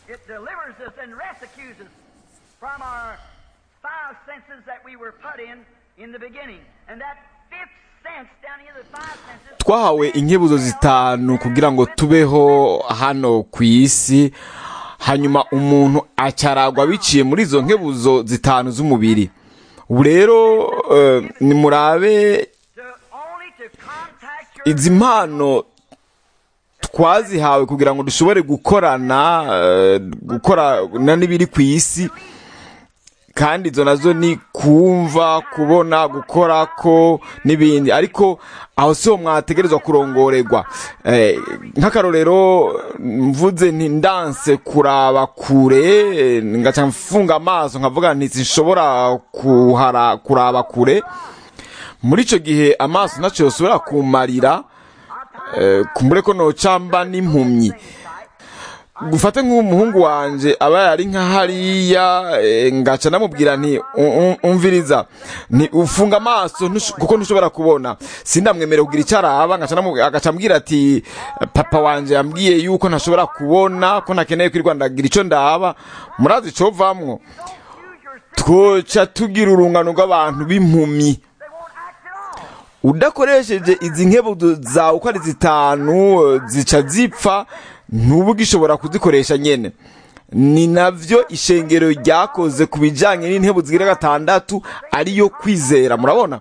it delivers us and rescues us from our five senses that we were put in in the beginning. And that fifth sense down here, the five senses. twahawe inkebuzo zitanu kugira ngo tubeho hano ku isi hanyuma umuntu acaragwa biciye muri izo nkebuzo zitanu z'umubiri ubu rero eh, nimurabe To only to contact your izi mpano twazihawe kugira ngo dushobore gukorana eh, gukorana n'ibiri ku isi kandi izo nazo ni kumva kubona gukora ko n'ibindi ariko aho siho mwategerezwa kurongorerwa Eh, nk'akarorero mvuze nti ndanse kuraba kure eh, ngaca mfunga amaso nkavuga nti sinshobora kuhara kuraba kure muri icyo gihe amaso ntacyo yosubira kumarira eh, kumbure ko nocamba n'impumyi gufate nk'umuhungu wanje aba yari nka hariya eh, ngaca namubwira nti "U- u- umviriza nti ufunga amaso ntush- kuko ntushobora kubona sindamwemere kugira icyo araba ngaca namu- agaca ambwira ati papa wanje yambwiye yuko ntashobora kubona ko ntakeneye kwirirwa ndagira icyo ndaba murazi icovamwo twoca tugira urungano rw'abantu b'impumyi they won't act at all. udakoresheje izi nkebuzo zawe uko ari zitanu eh, zica zipfa ntuba ugishobora kuzikoresha nyene ni navyo ishengero ryakoze ku bijanye n'intebo zigira gatandatu ariyo kwizera murabona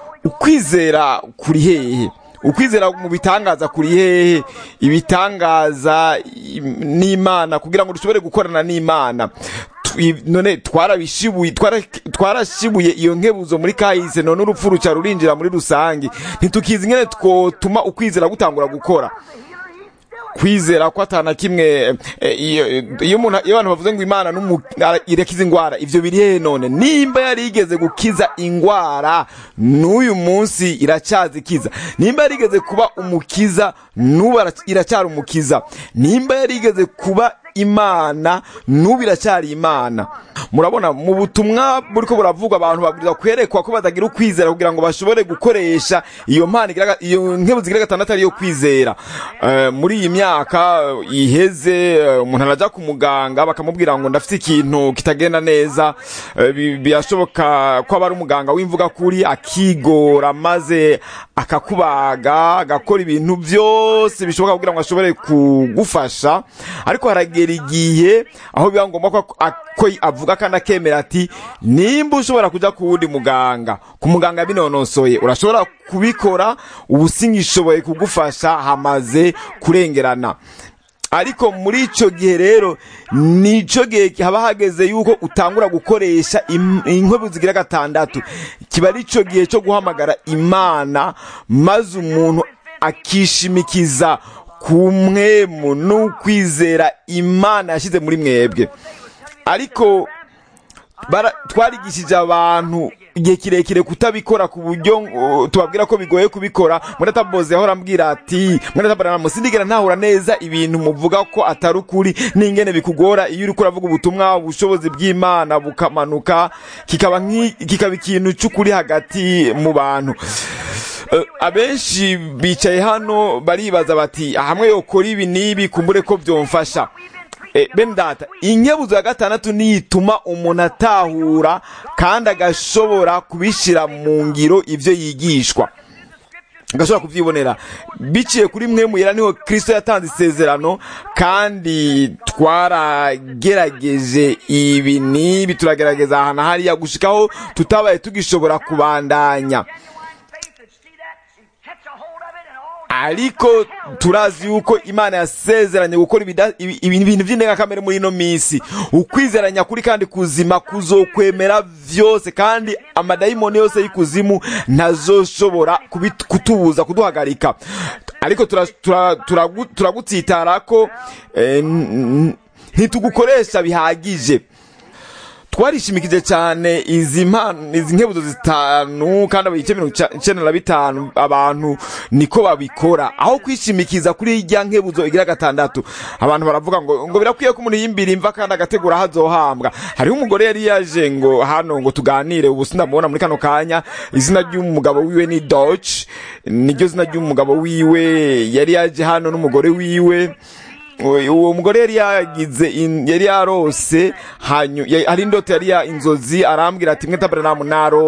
ukwizera kuri hehe ukwizera mu bitangaza kuri hehe ibitangaza im- n'imana kugira ngo dushobore gukorana n'imana Twi- none twarabishibuye twara- twarashibuye iyo nkebuzo muri kahise none urupfu ruca rurinjira muri rusange ntitukizi ingene twotuma ukwizera gutangura gukora kwizera ko atana kimwe eh, iyo iyo umuntu iyo abantu bavuze ngo imana n'umu- ara- irakiza ingwara ivyo biri hehe none nimba yari igeze gukiza ingwara n'uyu munsi iracyazikiza nimba yari igeze kuba umukiza n'ubu ara- iracyari umukiza nimba yari igeze kuba imana n'ubu iracyari imana murabona mu butumwa buriko buravugwa abantu babwirizwa kwerekwa ko batagira ukwizera kugira ngo bashobore gukoresha iyo mpano igira- iyo nkebu zigira gatandatu ariyo kwizera Eh, muri iyi myaka eh, iheze eh, umuntu araja ku muganga bakamubwira ngo ndafite ikintu kitagenda neza Eh, bi- birashoboka ko aba ari umuganga w'imvuga kuri akigora maze akakubaga agakora ibintu byose bishoboka kugira ngo ashobore kugufasha ariko haragera igihe aho biba ngombwa ko ko avuga kandi akemera ati nimba ushobora kujya ku wundi muganga ku muganga binonosoye urashobora kubikora ubu singishoboye kugufasha hamaze kurengerana ariko muri icyo gihe rero nicyo gihe haba hageze yuko utangura gukoresha im- inkwebu zigira gatandatu kiba ari cyo gihe cyo guhamagara imana maze umuntu akishimikiza ku mwemu n'ukwizera imana yashyize muri mwebwe ariko bara- twarigishije abantu igihe kirekire kutabikora ku buryo uh, tubabwira ko bigoye kubikora murataboze ahora ambwira ati muratabarana sindigera ntahura neza ibintu muvuga ko atari ukuri n'ingene bikugora iyo uriko uravuga ubutumwa ubushobozi bw'imana bukamanuka kikaba nk'i- kikaba ikintu cy'ukuri hagati mu bantu Eh, abenshi bicaye hano baribaza bati hamwe yokora ibi n'ibi kumbure ko byomfasha Eh, bene data inkebuzo ya gatandatu niyo ituma umuntu atahura kandi agashobora kubishyira mu ngiro ibyo yigishwa agashobora kubyibonera biciye kuri mwe muyera niho kirisito yatanze isezerano kandi twaragerageje ibi n'ibi turagerageza ahantu hariya gushikaho tutabaye tugishobora kubandanya Faith that see that and catch a hold of it and all ariko turazi yuko imana yasezeranye gukora ibida- ibi- ibi- ibintu by'indengakamere muri ino minsi ukwizeranya kuri kandi kuzima kuzokwemera vyose kandi amadayimoni yose y'ikuzimu ntazoshobora kubit- kutubuza kuduhagarika ariko turagutsitara tura, tura, turagu- turagutsitara ko eh, n- n- ntitugukoresha bihagije twarishimikije cyane izi mpano izi nkebuzo zitanu kandi ibice mirongo ica- icenda na bitanu abantu niko babikora aho kwishimikiza kuri irya nkebuzo igira gatandatu abantu baravuga ngo ngo birakwiye ko umuntu yimbira imva kandi agategura aho azohambwa hariho umugore yari yaje ngo hano ngo tuganire ubu sindamubona muri kano kanya izina ry'umugabo wiwe ni Dodge niryo zina ry'umugabo wiwe yari yaje hano n'umugore wiwe uwo mugore yari yagize in- yari yarose hanyu ya- hari indoto yari ya inzozi arambwira ati mwe tabernamu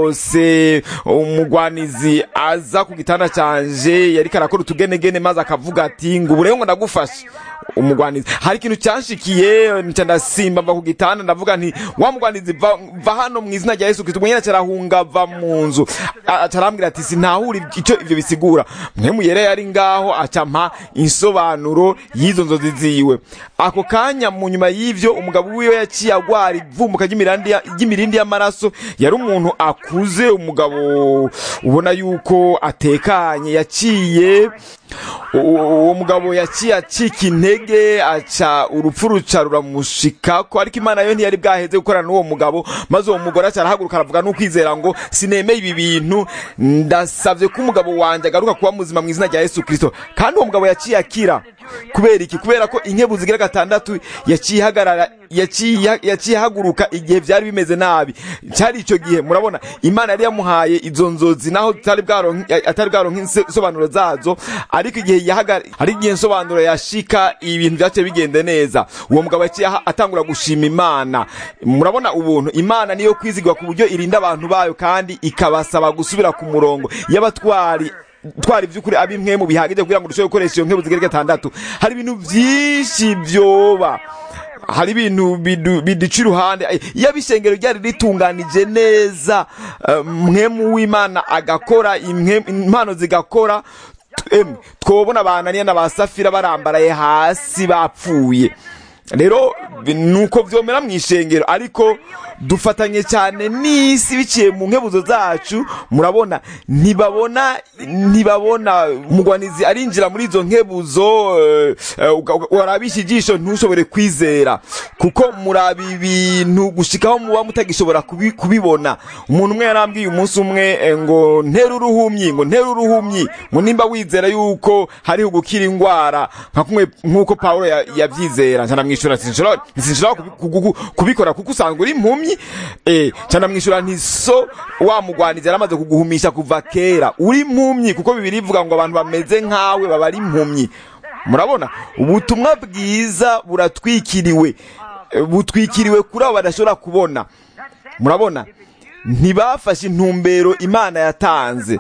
narose umugwanizi aza ku gitanda canje yari karakora utugenegene maze akavuga ati ngo ubu rero ngo ndagufashe umugwanizi hari ikintu cyanshikiye nca ndasimba mva ku gitanda ndavuga nti wa mugwanizi va, va hano mu izina rya yesu kristo mwenyene carahunga va mu nzu A- aca arambwira ati sinahura icyo ivyo bisigura mwe muyere yari ngaho aca mpa insobanuro y'izo nzozi ziwe ako kanya mu nyuma y'ivyo umugabo wiwe yaciye agwara ivumbuka ry'imirandi ya- ry'imirindi y'amaraso yari umuntu akuze umugabo ubona yuko atekanye yaciye u- uwo mugabo yaciye acika intege aca urupfu ruca ruramushikako ariko imana yo ntiyari bwaheze gukorana n'uwo mugabo maze uwo mugore aca arahaguruka aravuga n'ukwizera ngo sinemeye ibi bintu ndasavye ko umugabo wanje agaruka kuba muzima mu izina rya yesu kristo kandi uwo mugabo yaciye akira kubera iki kubera ko inkebu zigira gatandatu yaciye ihagarara yaciye yaciye ahaguruka igihe byari bimeze nabi cyari icyo gihe murabona imana yari yamuhaye izo nzozi naho tutari bwaronke atari bwaronke insobanuro zazo ariko igihe yahagara hari igihe insobanuro yashika ibintu byaciye bigende neza uwo mugabo yaciye aha- atangura gushima imana murabona ubuntu imana niyo kwizigwa ku buryo irinda abantu bayo kandi ikabasaba gusubira ku murongo y'abatwari twari by'ukuri abimwe mu bihagije kugira ngo dushobore gukoresha iyo nkebu zigera gatandatu hari ibintu byinshi byoba hari ibintu bidu- biduca iruhande Ay, iyo abishengero ryari ritunganije neza eh, mwemu w'imana agakora imwe- impano zigakora t- em, twobona abananiya na ba safira barambaraye hasi bapfuye rero bi- nuko vyomera mu ishengero ariko dufatanye cyane n'isi biciye mu nkebuzo zacu murabona ntibabona ntibabona umugwanizi arinjira muri izo nkebuzo eh, eh, uga- uga- warabisha ijisho ntushobore kwizera kuko muraba ibintu gushikaho muba mutagishobora kubi- kubibona umuntu umwe yarambwiye umunsi umwe eh, ngo ntera uruhumyi ngo ntera uruhumyi ngo nimba wizera yuko hariho gukira indwara nka kumwe nk'uko pawulo ya- yavyizera nca ndamwishura nti sinshobora sinshobora kubi- kugu- kubikora kuko usanga uri impumyi eh nca ndamwishura nti so wa mugwanizi yaramaze kuguhumisha kuva kera uri impumyi kuko bibiri ivuga ngo abantu bameze nkawe baba ari impumyi murabona ubutumwa bwiza buratwikiriwe Eh, butwikiriwe kuri abo badashobora kubona murabona ntibafashe intumbero imana yatanze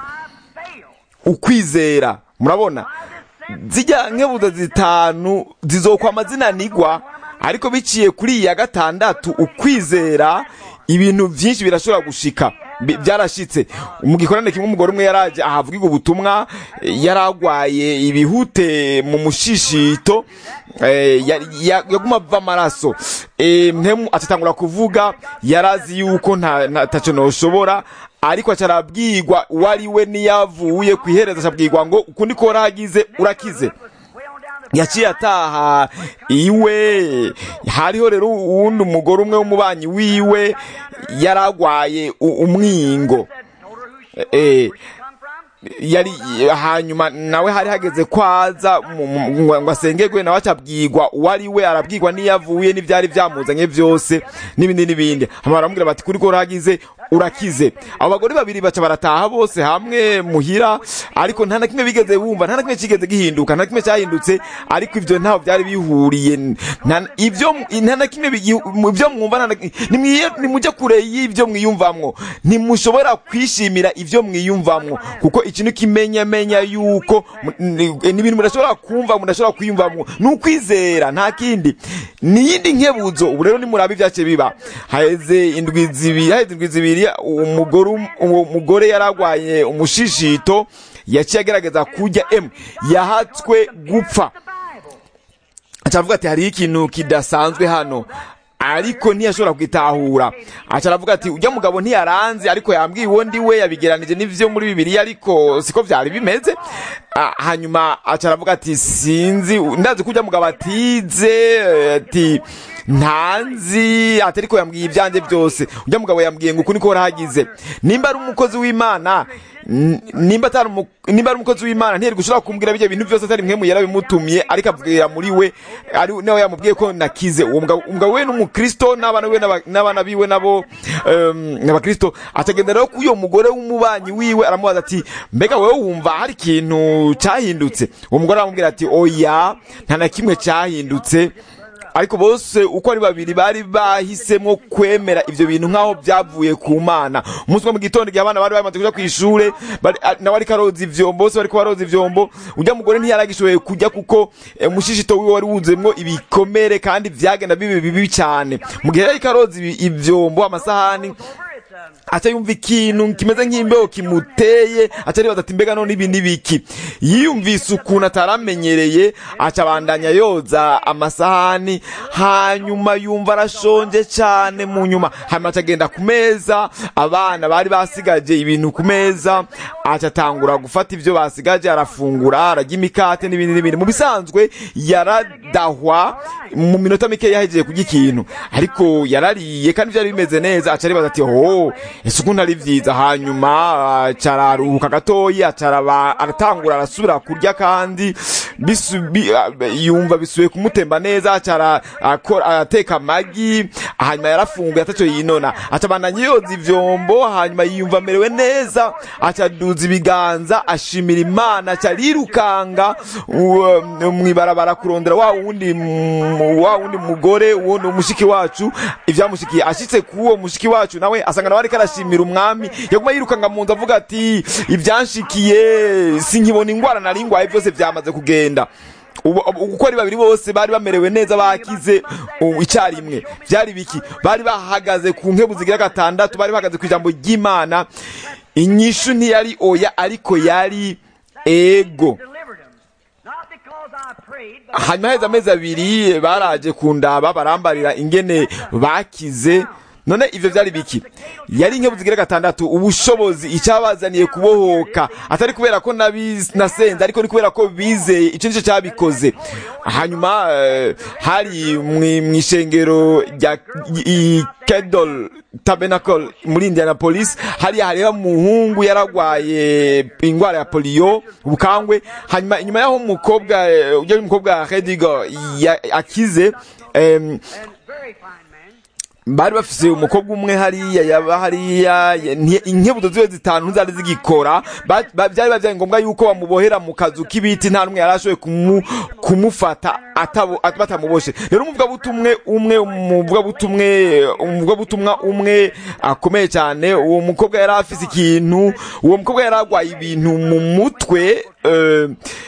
ukwizera murabona zijya nkebuzo zitanu zizokwa amazina nigwa ariko biciye kuri iyi ya gatandatu ukwizera ibintu byinshi birashobora gushika Bi- byarashitse mu gikorane kimwe umugore umwe yaraje ahavugirwa ubutumwa eh, yaragwaye ibihute mu mushishito eh, ya- ya- yaguma ava amaraso Eh, mpemu atatangura kuvuga yarazi yuko nta nta- taco noshobora ariko aca arabwirwa uwo ari we niyavuye ku iherezo acabwirwa ngo ukundi ko warahagize urakize yaciye ataha iwe hariho rero uwundi umugore umwe w'umubanyi wiwe yaragwaye u- umwingo Eh, yari hanyuma nawe hari hageze kwaza mu- mu- ngo ngo asengerwe nawe acabwirwa uwo ari we arabwirwa n'iyo avuye n'ibyari byamuzanye byose n'ibindi n'ibindi hama baramubwira bati kuri ko uragize urakize abo bagore babiri baca barataha bose hamwe muhira ariko nta na kimwe bigeze bumva nta na kimwe kigeze gihinduka nta na kimwe cyahindutse ariko ibyo ntaho byari bihuriye nta- ibyo nta na kimwe bigi- mu- ibyo mwumva nta na- nimwiye- nimujye kure y'ibyo mwiyumvamwo ntimushobora kwishimira ibyo mwiyumvamwo kuko ikintu kimenyamenya yuko mu- ni ni ibintu mudashobora kumva mudashobora kwiyumvamwo ni ukwizera nta kindi ni iyindi nkebuzo ubu rero nimuraba ibyace biba haheze indwi zibiri haheze indwi zibiri umugore um- uwo mugore yaragwaye umushishito yaciye agerageza kurya emu yahatswe gupfa acavuga ati hariho ikintu kidasanzwe hano ariko ntiyashobora kwitahura aca aravuga ati ujya mugabo ntiyaranze ariko yambwiye uwo ndi we yabigeranije n'ivyo muri bibiliya ariko siko vyari bimeze Ah, hanyuma aca aravuga ati sinzi ndazi ko ujya mugabo atize eh, ati ntanzi ati ariko yambwiye ibyanjye byose ujya mugabo yambwiye ngo uku niko warahagize nimba ari umukozi w'imana n- nimba atari umu- nimba ari umukozi w'imana ntiyari gushobora kumbwira bijya bintu byose atari mwe yarabimutumye ariko avugira muri we ari nawe yamubwiye ko nakize uwo mugabo umugabo we n'umukristo n'abana we n'aba- n'abana biwe nabo em, n'abakristo atagenda rero k'uyo mugore w'umubanyi wiwe aramubaza ati mbega wowe wumva hari ikintu ikintu cyahindutse uwo mugore aramubwira ati oya nta na kimwe cyahindutse ariko bose uko ari babiri bari bahisemo kwemera ibyo bintu nk'aho byavuye ku mana umunsi wo mu gitondo igihe abana bari bamaze kujya ku ishuri bari- a- nawe ariko aroza ivyombo bose bariko baroza ivyombo ujya mugore ntiyaragishoboye kujya kuko eh, umushishito wiwe wari wuzuyemwo ibikomere kandi vyagenda bibi bibi cyane mu gihe yariko aroza ibi- ivyombo amasahani over it's um, aca yumva ikintu kimeze nk'imbeho kimuteye aca aribaza ati mbega none ibi ni biki yiyumvise ukuntu ataramenyereye aca abandanya yoza amasahani hanyuma yumva arashonje cyane mu nyuma hanyuma aca agenda ku meza abana bari basigaje ibintu ku meza aca atangura gufata ibyo basigaje arafungura ararya imikate n'ibindi n'ibindi mu bisanzwe yaradahwa mu minota mike yahejeje kurya ikintu ariko yarariye kandi byari bimeze neza aca aribaza ati ho ese ukuntu ari byiza hanyuma aca araruhuka gatoya aca araba- aratangura arasubira kurya kandi bisu- bi- a- yumva bisubiye kumutemba neza aca ara- akora- arateka amagi hanyuma yarafunguye ataco yinona aca abandanya yoza ivyombo hanyuma yiyumva amerewe neza aca aduza ibiganza ashimira imana aca arirukanga uwo- mwibarabara kurondera wa wundi mu- wa wundi mugore wundi umushiki wacu ivyamushikiye ashitse kuwo mushiki wacu nawe asanga nawe ariko arashimira umwami yaguma yirukanga mu nzu avuga ati ivyanshikiye sinkibona ingwara nari ngwaye byose vyamaze kugenda ubu ubu- uko ari babiri bose bari bamerewe neza bakize ubu icyarimwe byari biki bari bahagaze ku nkebu zigira gatandatu bari bahagaze ku ijambo ry'imana inyishu ntiyari oya ariko yari ego delivered them. Not because I prayed, but hanyuma heza amezi abiri baraje kundaba barambarira ingene bakize none ivyo vyari biki yari inkebu zigira gatandatu ubushobozi icyabazaniye kubohoka atari kubera ko nabiz- nasenze ariko ni kubera ko bizeye icyo nicyo cyabikoze hanyuma eh, hari mwi- mw'ishengero rya i- kedol tabernacle muri indianapolis hariya hariho umuhungu yaragwaye ingwara ya poliyo ubukangwe hanyuma inyuma y'aho umukobwa eh, ujya umukobwa redigo akize em, and very fine man. bari bafise umukobwa umwe hariya yaba hariya ya- nti- inkebuzo ziwe zitanu zari zigikora Ba- ba- byari bavyaye ngombwa yuko bamubohera mu kazu k'ibiti nta n'umwe yari ashoboye kumu- kumufata atabo- at- batamuboshe rero umuvugabutumwe umwe umuvugabutumwe umuvugabutumwa umwe akomeye cyane uwo mukobwa yari afise ikintu uwo mukobwa yari agwaye ibintu mu mutwe eh,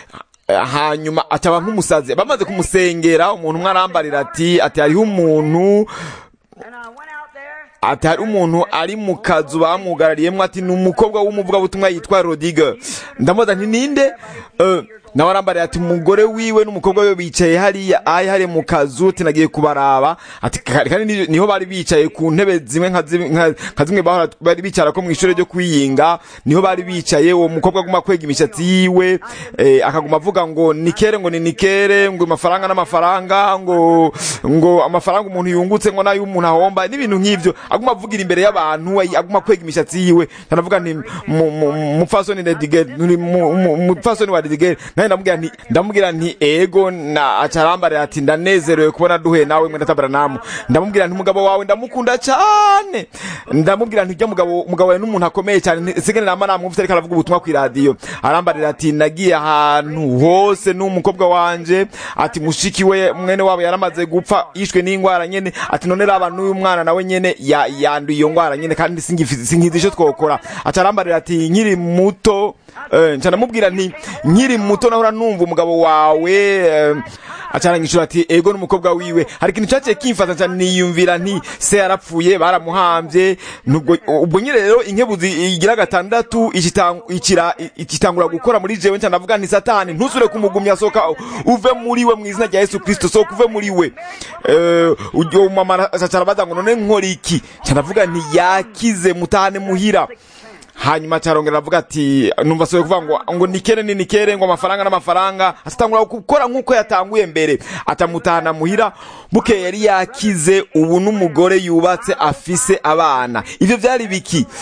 hanyuma ataba nk'umusazi bamaze kumusengera umuntu umwe arambarira ati ati hariho umuntu And I went out there. ati hari umuntu ari mu kazu bamwugarariyemo ati ni umukobwa w'umuvugabutumwa yitwa rodiga ndamubaza nti ninde Eh, nawe arambariye ati umugore wiwe n'umukobwa we bicaye hariya ayi hariya mu kazu ati nagiye kubaraba ati ka- kandi ni- niho bari bicaye ku ntebe zimwe nka zimwe- nka- nka zimwe bahora bari bicara ko mu ishuri ryo kwiyinga niho bari bicaye uwo mukobwa aguma kwega imishatsi yiwe eh, akaguma avuga ngo nikere ngo ni nikere ngo amafaranga n'amafaranga ngo ngo amafaranga umuntu yungutse ngo nayo umuntu ahomba n'ibintu nk'ivyo aguma avugira imbere y'abantu ay- aguma kwega imishatsi yiwe kanavuga nti mu- mu- mupfasoni Redigel nuri mu- mu- mupfasoni wa Redigel naye ndamubwira nti ndamubwira nti ego na acarambarira ati ndanezerewe kubona duhuye nawe mwene tabaranamu ndamubwira nti umugabo wawe ndamukunda cyane ndamubwira nti ujya mugabo umugabo wawe n'umuntu akomeye cyane sigene nama namwumvise ariko aravuga ubutumwa ku iradiyo arambarira ati nagiye ahantu hose n'umukobwa wanje ati mushiki we mwene wabo yaramaze gupfa yishwe n'indwara nyene ati none raba n'uyu mwana nawe nyene ya- yanduye iyo ndwara nyene kandi singifi- sinkizi icyo twokora aca arambarira ati nkiri muto eh, nca ndamubwira nti nkiri muto nahora numva umugabo wawe eh, acaranyishura ati ego n'umukobwa wiwe hari ikintu cyaciye kimfata cyane niyumvira nti se yarapfuye baramuhambye nubwo ubwo nyine rero inkebuzi igira gatandatu ikitang- ikira- ikitangura gukora muri jewe nca ndavuga nti satani ntusure kumugumya soka uve muri we mu izina rya yesu kristo soka uve muri we Eh, uwo mama acaca arabaza ngo none nkora iki nca ndavuga nti yakize mutahane muhira hanyuma cyarongera aravuga ati numva soye kuvuga ngo ngo nikere ni nikere ngo amafaranga n'amafaranga atangura gukora nk'uko yatanguye mbere atamutahana muhira buke yari yakize ubu n'umugore yubatse afise abana ivyo vyari biki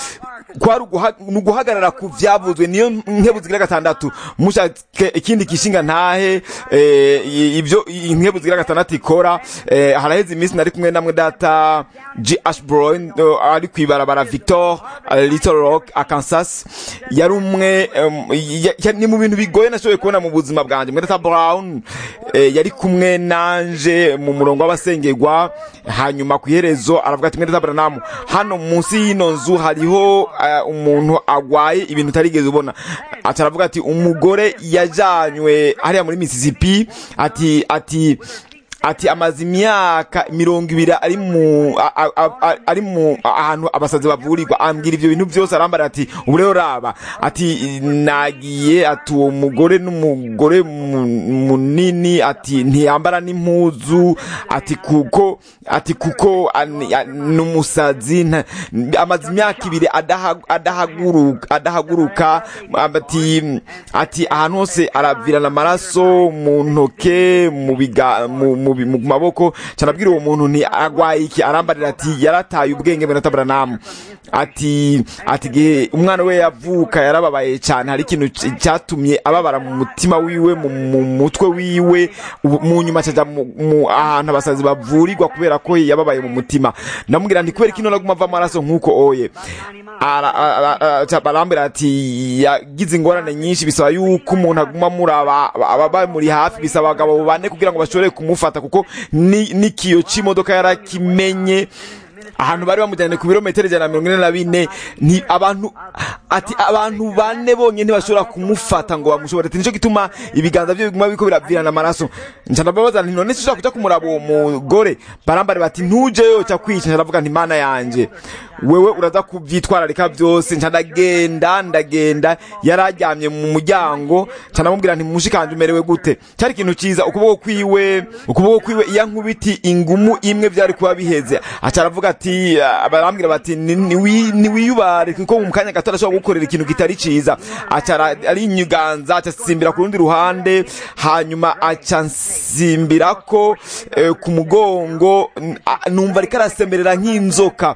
kwari uguha- ni uguhagarara ku vyavuzwe niyo nkebu zigira gatandatu mushake ikindi kishinga ntahe eh, i- ibyo inkebu zigira gatandatu ikora eh, haraheze iminsi nari kumwe namwe data G. Ashbroin eh, ari kwibarabara Victor eh, Little Rock Arkansas yari umwe em, ya- ya- ni mu bintu bigoye nashoboye kubona mu buzima bwanjye mwe data Brown eh, yari kumwe nanje mu murongo w'abasengerwa hanyuma ku iherezo aravuga ati mwe data Branham hano munsi y'ino nzu hariho eh, umuntu agwaye ibintu utarigeze ubona aca aravuga ati umugore yajanywe hariya muri Mississippi ati ati ati amaze imyaka mirongo ibiri ari mu a- a- a- a- ari mu ahantu abasazi bavurirwa ambwira ivyo bintu byose arambara ati ubu rero raba ati nagiye ati uwo mugore n'umugore mu- munini ati ntiyambara n'impuzu ati kuko ati kuko ani- a- n'umusazi nta- amaze imyaka ibiri adaha- adahaguruka adahaguruka ati ati ahantu hose aravirana amaraso mu ntoke mu biga mu, mu, bi- mu maboko canabwira uwo muntu nti agwaye iki arambarira ati yarataye ubwenge bwe natabranam ati ati gihe umwana we yavuka yarababaye cyane hari ikintu c- cyatumye ababara mu mutima wiwe mu, mu mutwe wiwe ubu- mu nyuma caja mu, mu ahantu abasazi bavurirwa kubera ko yababaye mu mutima ndamubwira nti kubera kino naguma ava amaraso nk'uko oye Ara- ara- ara- ca- barambwira ati yagize ingorane nyinshi bisaba yuko umuntu aguma muraba ababa muri hafi bisaba abagabo bane kugira ngo bashobore kumufata kuko ni- n'ikiyo c'imodoka yarakimenye ahantu bari bamujyanye ku birometero ijana na mirongo ine na bine ni abantu ati abantu bane bonyine ntibashobora kumufata ngo bamushobore ati nicyo gituma ibiganza bye biguma biriko biravirana amaraso nca ndababaza nti none sinshobora kuja kumuraba uwo mugore barambare bati ntujeyo ca kwica nca ndavuga nti mana yanje wewe uraza kuvyitwararika byose nca ndagenda ndagenda yari aryamye mu muryango nca ndamubwira nti mushikanje umerewe gute cyari ikintu ciza ukuboko kwiwe ukuboko kwiwe iya nkubiti ingumu imwe vyari kuba biheze aca aravuga ati ah, barambwira bati "Ni- niwi- niwiyubare kuko mu kanya gato arashobora gukorera ikintu kitari ciza aca ara- arinyuganza aca asimbira ku rundi ruhande hanyuma aca nsimbirako eh, ku mugongo n- a- numva ariko arasemerera nk'inzoka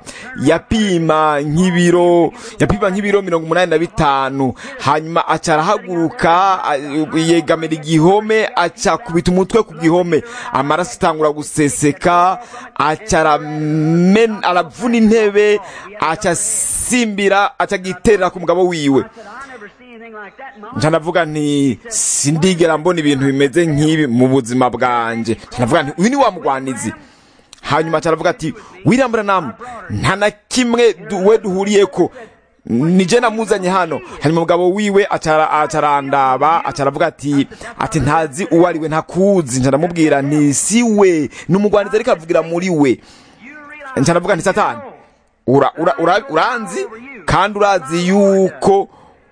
yapima nk'ibiro yapima nk'ibiro mirongo umunani na bitanu hanyuma aca arahaguruka a- yegamira igihome aca kubita umutwe ku gihome amaraso atangura guseseka aca aramen- aravuna intebe aca asimbira aca agiterera ku mugabo wiwe I said, I never seen anything like that in my nca ndavuga nti sindigera mbona ibintu bimeze nk'ibi mu buzima bwanje nca ndavuga nti uyu ni wa mugwanizi hanyuma aca aravuga ati William Branham nta na kimwe du- we duhuriyeko nije namuzanye hano hanyuma umugabo wiwe acara acarandaba aca aravuga ati ati ntazi uwo ari we ntakuzi nca ndamubwira nti si we ni umugwanizi ariko avugira muri we You realize nca ndavuga nti satani ura, ura, ura, uranzi kandi urazi yuko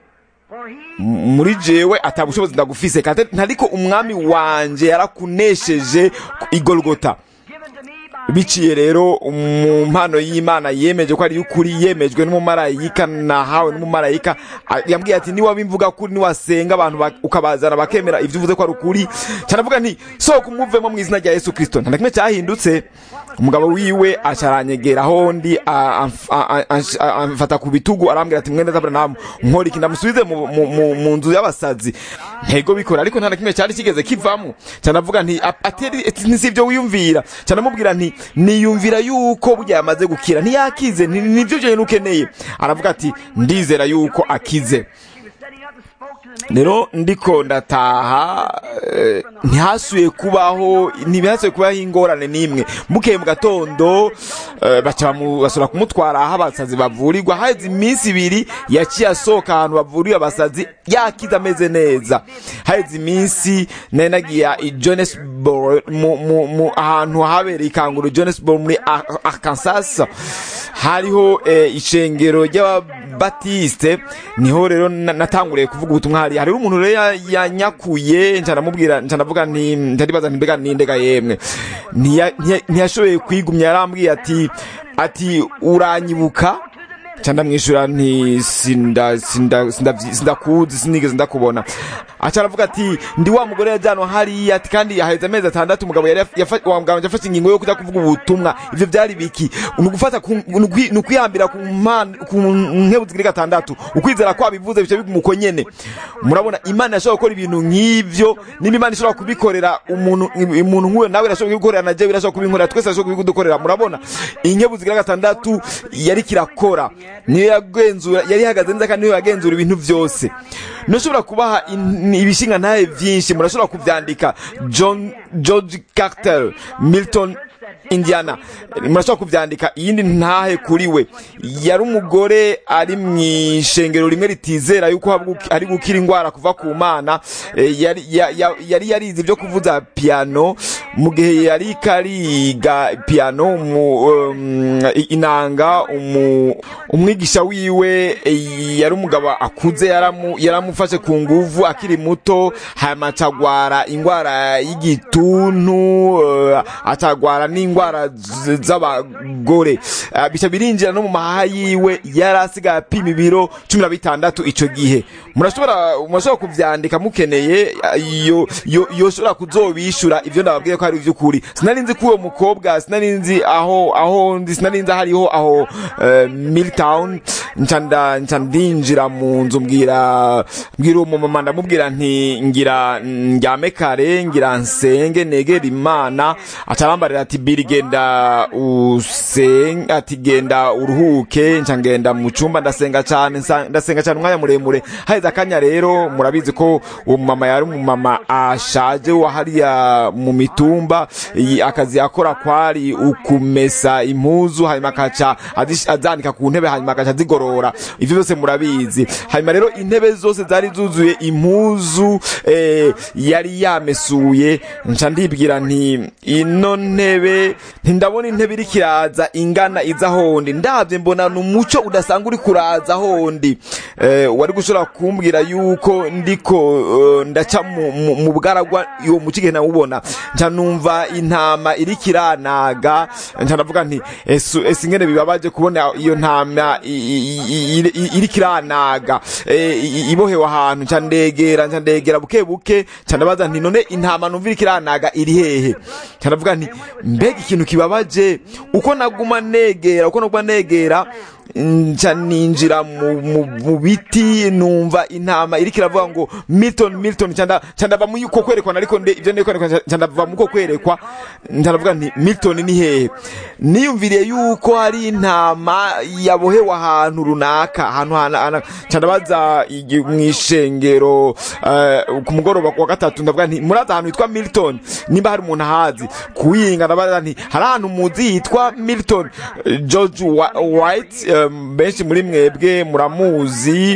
for he muri jewe atabushobozi ndagufise kandi ntariko umwami wanje yarakunesheje igolgota given to me by biciye rero mu mpano y'imana yemeje ko ari y'ukuri yemejwe n'umumarayika nahawe n'umumarayika A- yambwiye ati niba bimvuga kuri niwasenga abantu ba- ukabazana bakemera ibyo uvuze ko ari ukuri cyanavuga nti sohoka umuvemo mu izina rya yesu kirisito nta na kimwe cyahindutse umugabo wiwe acaranyegeraho ndi a- amf- a- a- ansh- a- amfata ku bitugu arambwira ati mwene zaburahamu nkora iki ndamusubize mu- mu- mu- mu nzu y'abasazi ntego bikora ariko nta na kimwe cyari kigeze kivamo cyanavuga nti "A- ateri ati, si ibyo wiyumvira cyanamubwira nti niyumvira yuko burya yamaze gukira ntiyakize ni- nibyo byonyine ukeneye aravuga ati ndizera yuko akize she was setting up and spoke to the rero ndiko ndataha eh, ntihasuye kubaho ntibihasuye kubaho ingorane n'imwe bukeye mu gatondo eh, baca bamu- basubira kumutwara aho abasazi bavurirwa haheze iminsi ibiri yaciye asohoka ahantu bavuriwe abasazi yakize ameze neza haheze iminsi nari nagiye i jonesboro mu, mu, mu ahantu habereye ikanguro jonesboro muri Ar- arkansas hariho eh, ishengero ry'ababatiste niho rero na- natanguriye kuvuga ubutumwa hari hariho umuntu rero ya- yanyakuye nca ndamubwira nca ndavuga nti ndaribaza nti mbega nindega yemwe Ntiya- ntiya- ntiyashoboye kwigumya yarambwiye ati ati uranyibuka nca ndamwishyura nti sinda sinda sinda sindakuzi sinigeze ndakubona aca aravuga ati ndi wa mugore yajyanwa hariya ati kandi haheze amezi atandatu umugabo yari yafa- wa mugabo yafashe ingingo yo kuja kuvuga ubutumwa ivyo byari biki ni ugufata ku- ni ukwi- ni ukwihambira ku mpano- ku nkebu zigiri gatandatu ukwizera kwabivuze bice bigumuko nyene murabona imana yashobora gukora ibintu nk'ivyo niba imana ishobora kubikorera umuntu umuntu nk'uyo nawe irashobora kubikorera na jewe irashobora kubinkorera twese irashobora kubidukorera murabona inkebu zigira gatandatu yari kirakora niyo yagenzura yari ihagaze neza kandi niyo yagenzura ibintu byose ntushobora kubaha in- ibishinga ntahe byinshi murashobora kubyandika john george carter milton indiana murashobora kubyandika iyindi ntahe kuri we yari umugore ari mu ishengero rimwe ritizera yuko haba- ari gukira indwara kuva ku mana Eh, yari ya- ya- yari yarize ibyo kuvuza piano mu gihe yari kariga piano mu, um, inanga umu- umwigisha wiwe eh, yari umugabo akuze yaramu- yaramufashe ku nguvu akiri muto hanyuma acagwara indwara y'igituntu eh, acagwara n'indwara z- z'abagore Eh, bica birinjira no mu mahaha yiwe yari asigaye apima ibiro cumi na bitandatu ico gihe murashobora murashobora kuvyandika mukeneye eh, iyo iyo iyo shobora kuzobishura ivyo ndababwiye ko ari ivy'ukuri sinari nzi ko uwo mukobwa sinari nzi aho aho ndi sinari nzi hariho aho eh, Milltown nca nda nca ndinjira mu nzu mbwira mbwira uwo mumama ndamubwira nti ngira njyame kare ngira nsenge negera imana acarambarira ati biri genda usenge ati genda uruhuke nca ngenda mu cyumba ndasenga cyane nsa- ndasenga cyane umwanya muremure haheze akanya rero murabizi ko uwo mumama yari umumama ashaje wa hariya mu mitumba iyi akazi yakora kwari ukumesa impuzu hanyuma akaca azish- azanika ku ntebe hanyuma akaca azigorora ivyo byose murabizi hanyuma rero intebe zose zari zuzuye impuzu eh, yari yamesuye nca ndibwira nti ino ntebe ntindabona intebe iri kiraza ingana iza hondi ndabye mbona ni umuco udasanga uri kuraza hondi eh, wari gushobora kumbwira yuko ndiko eh, ndaca mu- mu- mu bwaragwa uwo muco igihe nawubona nca numva intama iri kiranaga nca ndavuga nti ese ese ingene bibabaje kubona iyo ntama i- i- i- iri- i- iri kiranaga eh, i- i- ibohewe ahantu nca ndegera nca ndegera buke buke nca ndabaza nti none intama numva iri kiranaga iri hehe nca ndavuga nti mbega ikintu kibabaje uko naguma negera uko naguma negera nca ninjira mu, mu, mu biti numva intama iriko iravuga ngo milton milton nca nda- nca ndava mu uko kwerekwa ariko nde ivyo ndiko kwerekwa nca ndava mu uko kwerekwa nca ndavuga nti milton ni hehe niyumviriye yuko hari intama yabohewe ahantu runaka ahantu hana- hana- nca ndabaza igi- mw'ishengero eh, ku mugoroba wa gatatu ndavuga nti murazi ahantu hitwa milton nimba hari umuntu ahazi kuwinga ndabaza nti hari ahantu muzi hitwa milton Eh, george Wa- white em, benshi muri mwebwe muramuzi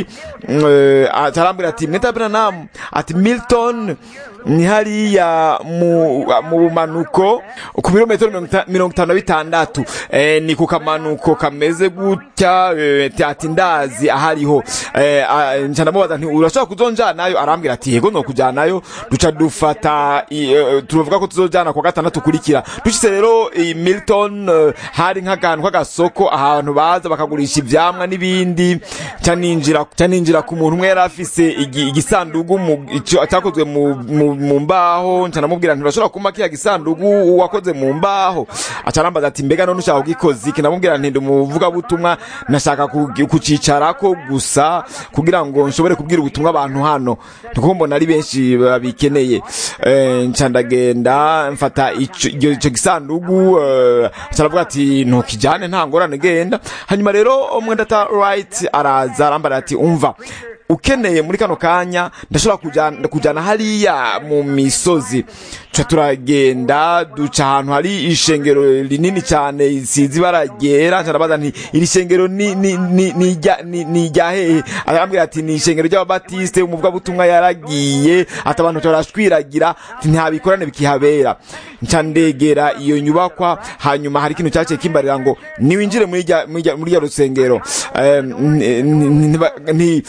eh, atarambwira ati mweta branam ati milton ni hariya mu mu bumanuko ku birometero mirongo ita- mirongo itanu na bitandatu eh, ni ku kamanuko kameze gutya eh, ati- ati ndazi ahariho eh, ah, nca ndamubaza nti urashobora kuzonjanayo arambwira ati yego nokujanayo duca dufata i- eh, tuvuga ko tuzojana kwa gatandatu kurikira dushitse rero i milton eh, hari nk'akantu k'agasoko ahantu baza bakagurisha ivyamwa n'ibindi nca ninjira nca ninjira ku muntu umwe yari afise igi- igisandugu mu- ico- cyakozwe mu, mu, mu mbaho nca ndamubwira nti urashobora kumpa kiya gisandugu wakoze mu mbaho aca arambaza ati mbega none ushaka kugikoza iki ndamubwira nti ndi umuvugabutumwa nashaka kugi- kucicarako gusa kugira ngo nshobore kubwira ubutumwa abantu hano niko mbona ari benshi babikeneye Eh, nca ndagenda mfata ico ico- ico gisandugu eh, aca aravuga ati ntukijane nta ngorane genda hanyuma rero umwendata right araza arambara ati umva ukeneye muri kano kanya ndashobora kujana kujana hariya mu misozi tuca turagenda duca ahantu hari ishengero rinini cyane isize ibara ryera nca ndabaza nti iri shengero ni ni ni ni irya- ni ni irya hehe arambwira ati ni ishengero ry'ababatiste umuvugabutumwa yaragiye ati abantu barashwiragira ati nta bikorane bikihabera nca ndegera iyo nyubakwa hanyuma hari ikintu cyaciye kimbarira ngo niwinjire muri rya muri rya- muri rya rusengero Eh, n- n- n- nti- nca ndavuga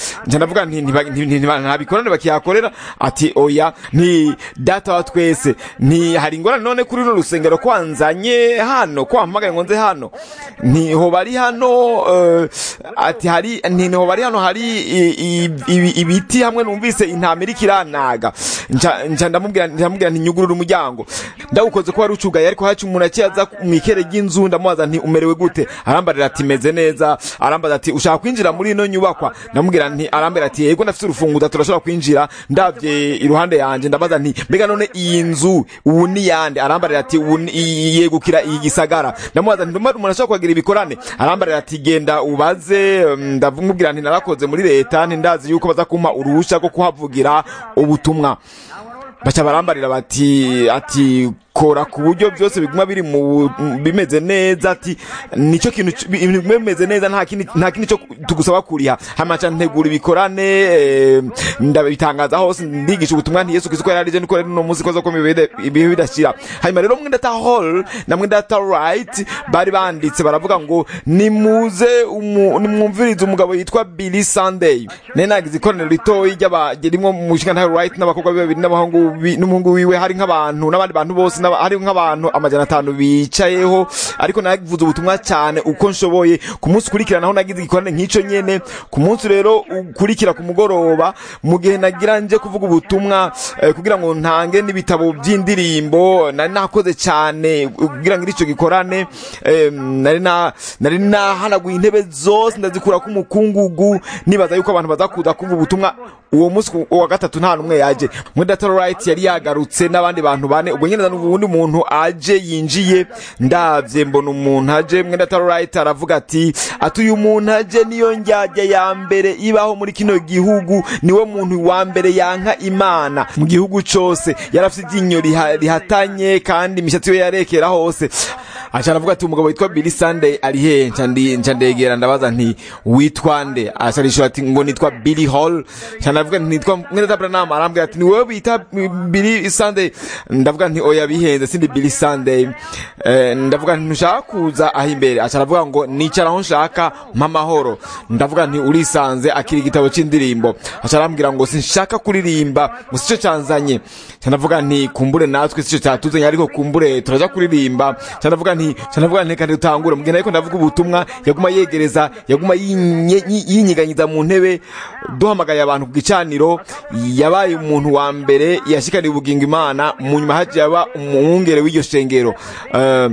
ndavuga nti ntiba- nti- nti- ntiba- nta bikorane bakihakorera ati oya nti data wa twese nti hari ingorane none kuri runo rusengero ko wanzanye hano ko wampamagaye ngo nze hano nti ho bari hano eh, ati hari nti ho bari hano hari i- i- ibi- ibiti hamwe numvise intama iriko iranaga nca nca ndamubwira ndamubwira nti nyugurura umuryango ndawukoze ko wari ucugaye ariko haci umuntu akiyaza mwikere ry'inzu ndamubaza nti umerewe gute arambarira ati meze neza arambaza ati ushaka kwinjira muri ino nyubakwa ndamubwira nti arambwira ati yego ndafite urufunguzo turashobora kwinjira ndavye iruhande yanje ndabaza nti mbega none iyi nzu ubu ni yande arambarira ati ubu ni- i- yegukira iyi gisagara ndamubaza nti ndumva umuntu ashobora kuhagira ibikorane arambarira ati genda ubaze um, ndamubwira nti narakoze muri leta nti ndazi yuko baza kumpa uruhusha rwo kuhavugira ubutumwa baca barambarira bati ati kora ku buryo byose biguma biri mu bimeze neza ati nicyo kintu c- bi- ibintu biguma bimeze neza nta kindi nta kindi cyo tugusaba kuriha hamaca ntegura ibikorane eh, ndabitangaza hose ndigisha ubutumwa nti Yesu Kristo ko yararije niko rero no munsi ko zo ko ibihe bidashira hanyuma rero mwenda ta hall na mwenda ta right bari banditse baravuga ngo nimuze umu- nimwumvirize umugabo yitwa Billy Sunday nene nagize ikoraniro ritoyi ry'aba rimwe mu nshinga right n'abakobwa be babiri n'abahungu bi- n'umuhungu wiwe hari nk'abantu n'abandi bantu bose n'aba- hari nk'abantu amajana atanu bicayeho ariko navuze ubutumwa cyane uko nshoboye ku munsi ukurikira naho nagize igikorane nk'icyo nyene ku munsi rero ukurikira ku mugoroba mu gihe nagira nje kuvuga ubutumwa eh, kugira ngo ntange n'ibitabo by'indirimbo nari nakoze cyane kugira ngo icyo gikorane eh, nari na nari nahanaguye intebe zose ndazikura ku mukungugu nibaza yuko abantu bazakuza kumva ubutumwa uwo munsi ku- uwa gatatu nta n'umwe yaje muri data right yari yagarutse n'abandi bantu bane ubwo nyine ubundi muntu aje yinjiye ndabye mbona umuntu aje muri data right aravuga ati ati uyu muntu aje niyo njyajya ya mbere ibaho muri kino gihugu niwe muntu wa mbere yanka imana mu gihugu cyose yari afite iryinyo riha- rihatanye kandi imishatsi ye yarekera hose aca aravuga ati umugabo witwa Billy Sunday ari hehe nca ndi- nca ndegera ndabaza nti witwa nde aca arishura ati ngo nitwa Billy Hall nca ndavuga nti nitwa mwene Branham arambwira ati ni wowe bita Billy Sunday ndavuga nti oya bihenze sindi Billy Sunday eh, ndavuga nti ntushaka kuza aho imbere aca aravuga ngo nicara aho nshaka mpa amahoro ndavuga nti urisanze akiri igitabo cy'indirimbo aca arambwira ngo sinshaka kuririmba ngo sico canzanye nca ndavuga nti kumbure natwe sico cyatuzanye ariko kumbure turaja kuririmba nca ndavuga nti nca ndavuga nti kandi dutangure mugenda ariko ndavuga ubutumwa yaguma yegereza yaguma yinye- yi- yinyiganyiza mu ntebe duhamagaye abantu ku gicaniro yabaye umuntu wa mbere yashikaniye ubugingo imana mu nyuma haje yaba umwungere w'iryo shengero Eh,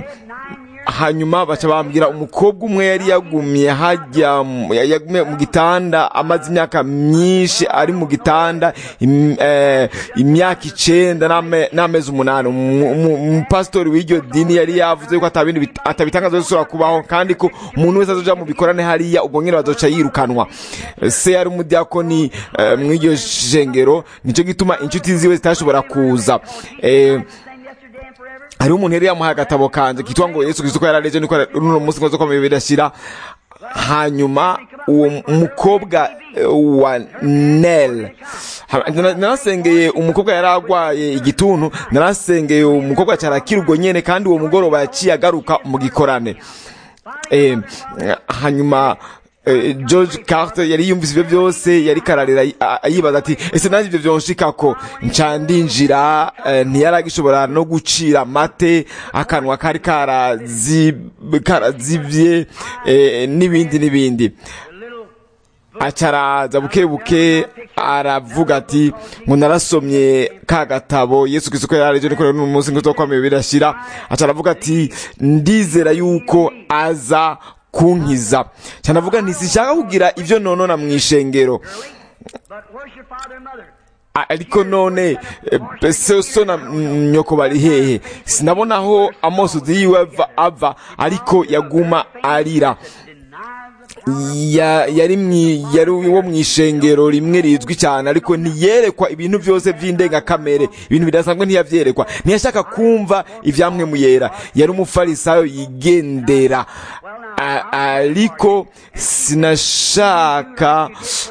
hanyuma baca bambwira umukobwa umwe yari yagumye hajya mu- ya- yagumye mu gitanda amaze imyaka myinshi ari mu gitanda im- eh, imyaka icenda n'ame- n'amezi umunani Umu- umu- umupasitori w'iryo dini yari yavuze ko atabindi bit- atabitangaza bisubira kubaho kandi ko umuntu wese azoja mu bikorane hariya ubwo nyene bazoca yirukanwa se yari umudiyakoni eh, mw'iryo shengero nico gituma inshuti ziwe zitashobora kuza eh, Same yesterday and forever. hariho umuntu yari yamuhaye agatabo kanje kitwa ngo yesu kristo ko yarareje niko runo munsi ngo zo komeye bidashira hanyuma uwo mukobwa eh, wa nel Ha- nara- narasengeye umukobwa yari agwaye igituntu narasengeye umukobwa cyarakira ubwo nyene kandi uwo mugoroba yaciye agaruka mu gikorane eh, hanyuma eh, George Carter yari yumvise ibyo byose yari kararira a- a- yibaza ati ese nanjye ibyo byonshikako nca ndinjira eh, ntiyari agishobora no gucira mate akanwa kari karazi- karazibye eh, n'ibindi n'ibindi acaraza buke buke aravuga ati ngo narasomye ka gatabo yesu kristo ko yaraje niko rero umunsi ngo twakwamiye birashira aca aravuga ati ndizera yuko aza kunkiza cyane avuga nti sinshaka kugira ivyo nonona mu ishengero But where's your father and mother? A- ariko none eh, so so na mm, nyoko bari hehe sinabona aho amosozi yiwe ava, ava ariko yaguma arira Denies the ya, yari mwi, yari wo mu ishengero rimwe rizwi cyane ariko ntiyerekwa ibintu byose by'indengakamere ibintu bidasanzwe ntiyavyerekwa ntiyashaka kumva ivyamwe muyera yari umufarisayo yigendera A, ariko sinashaka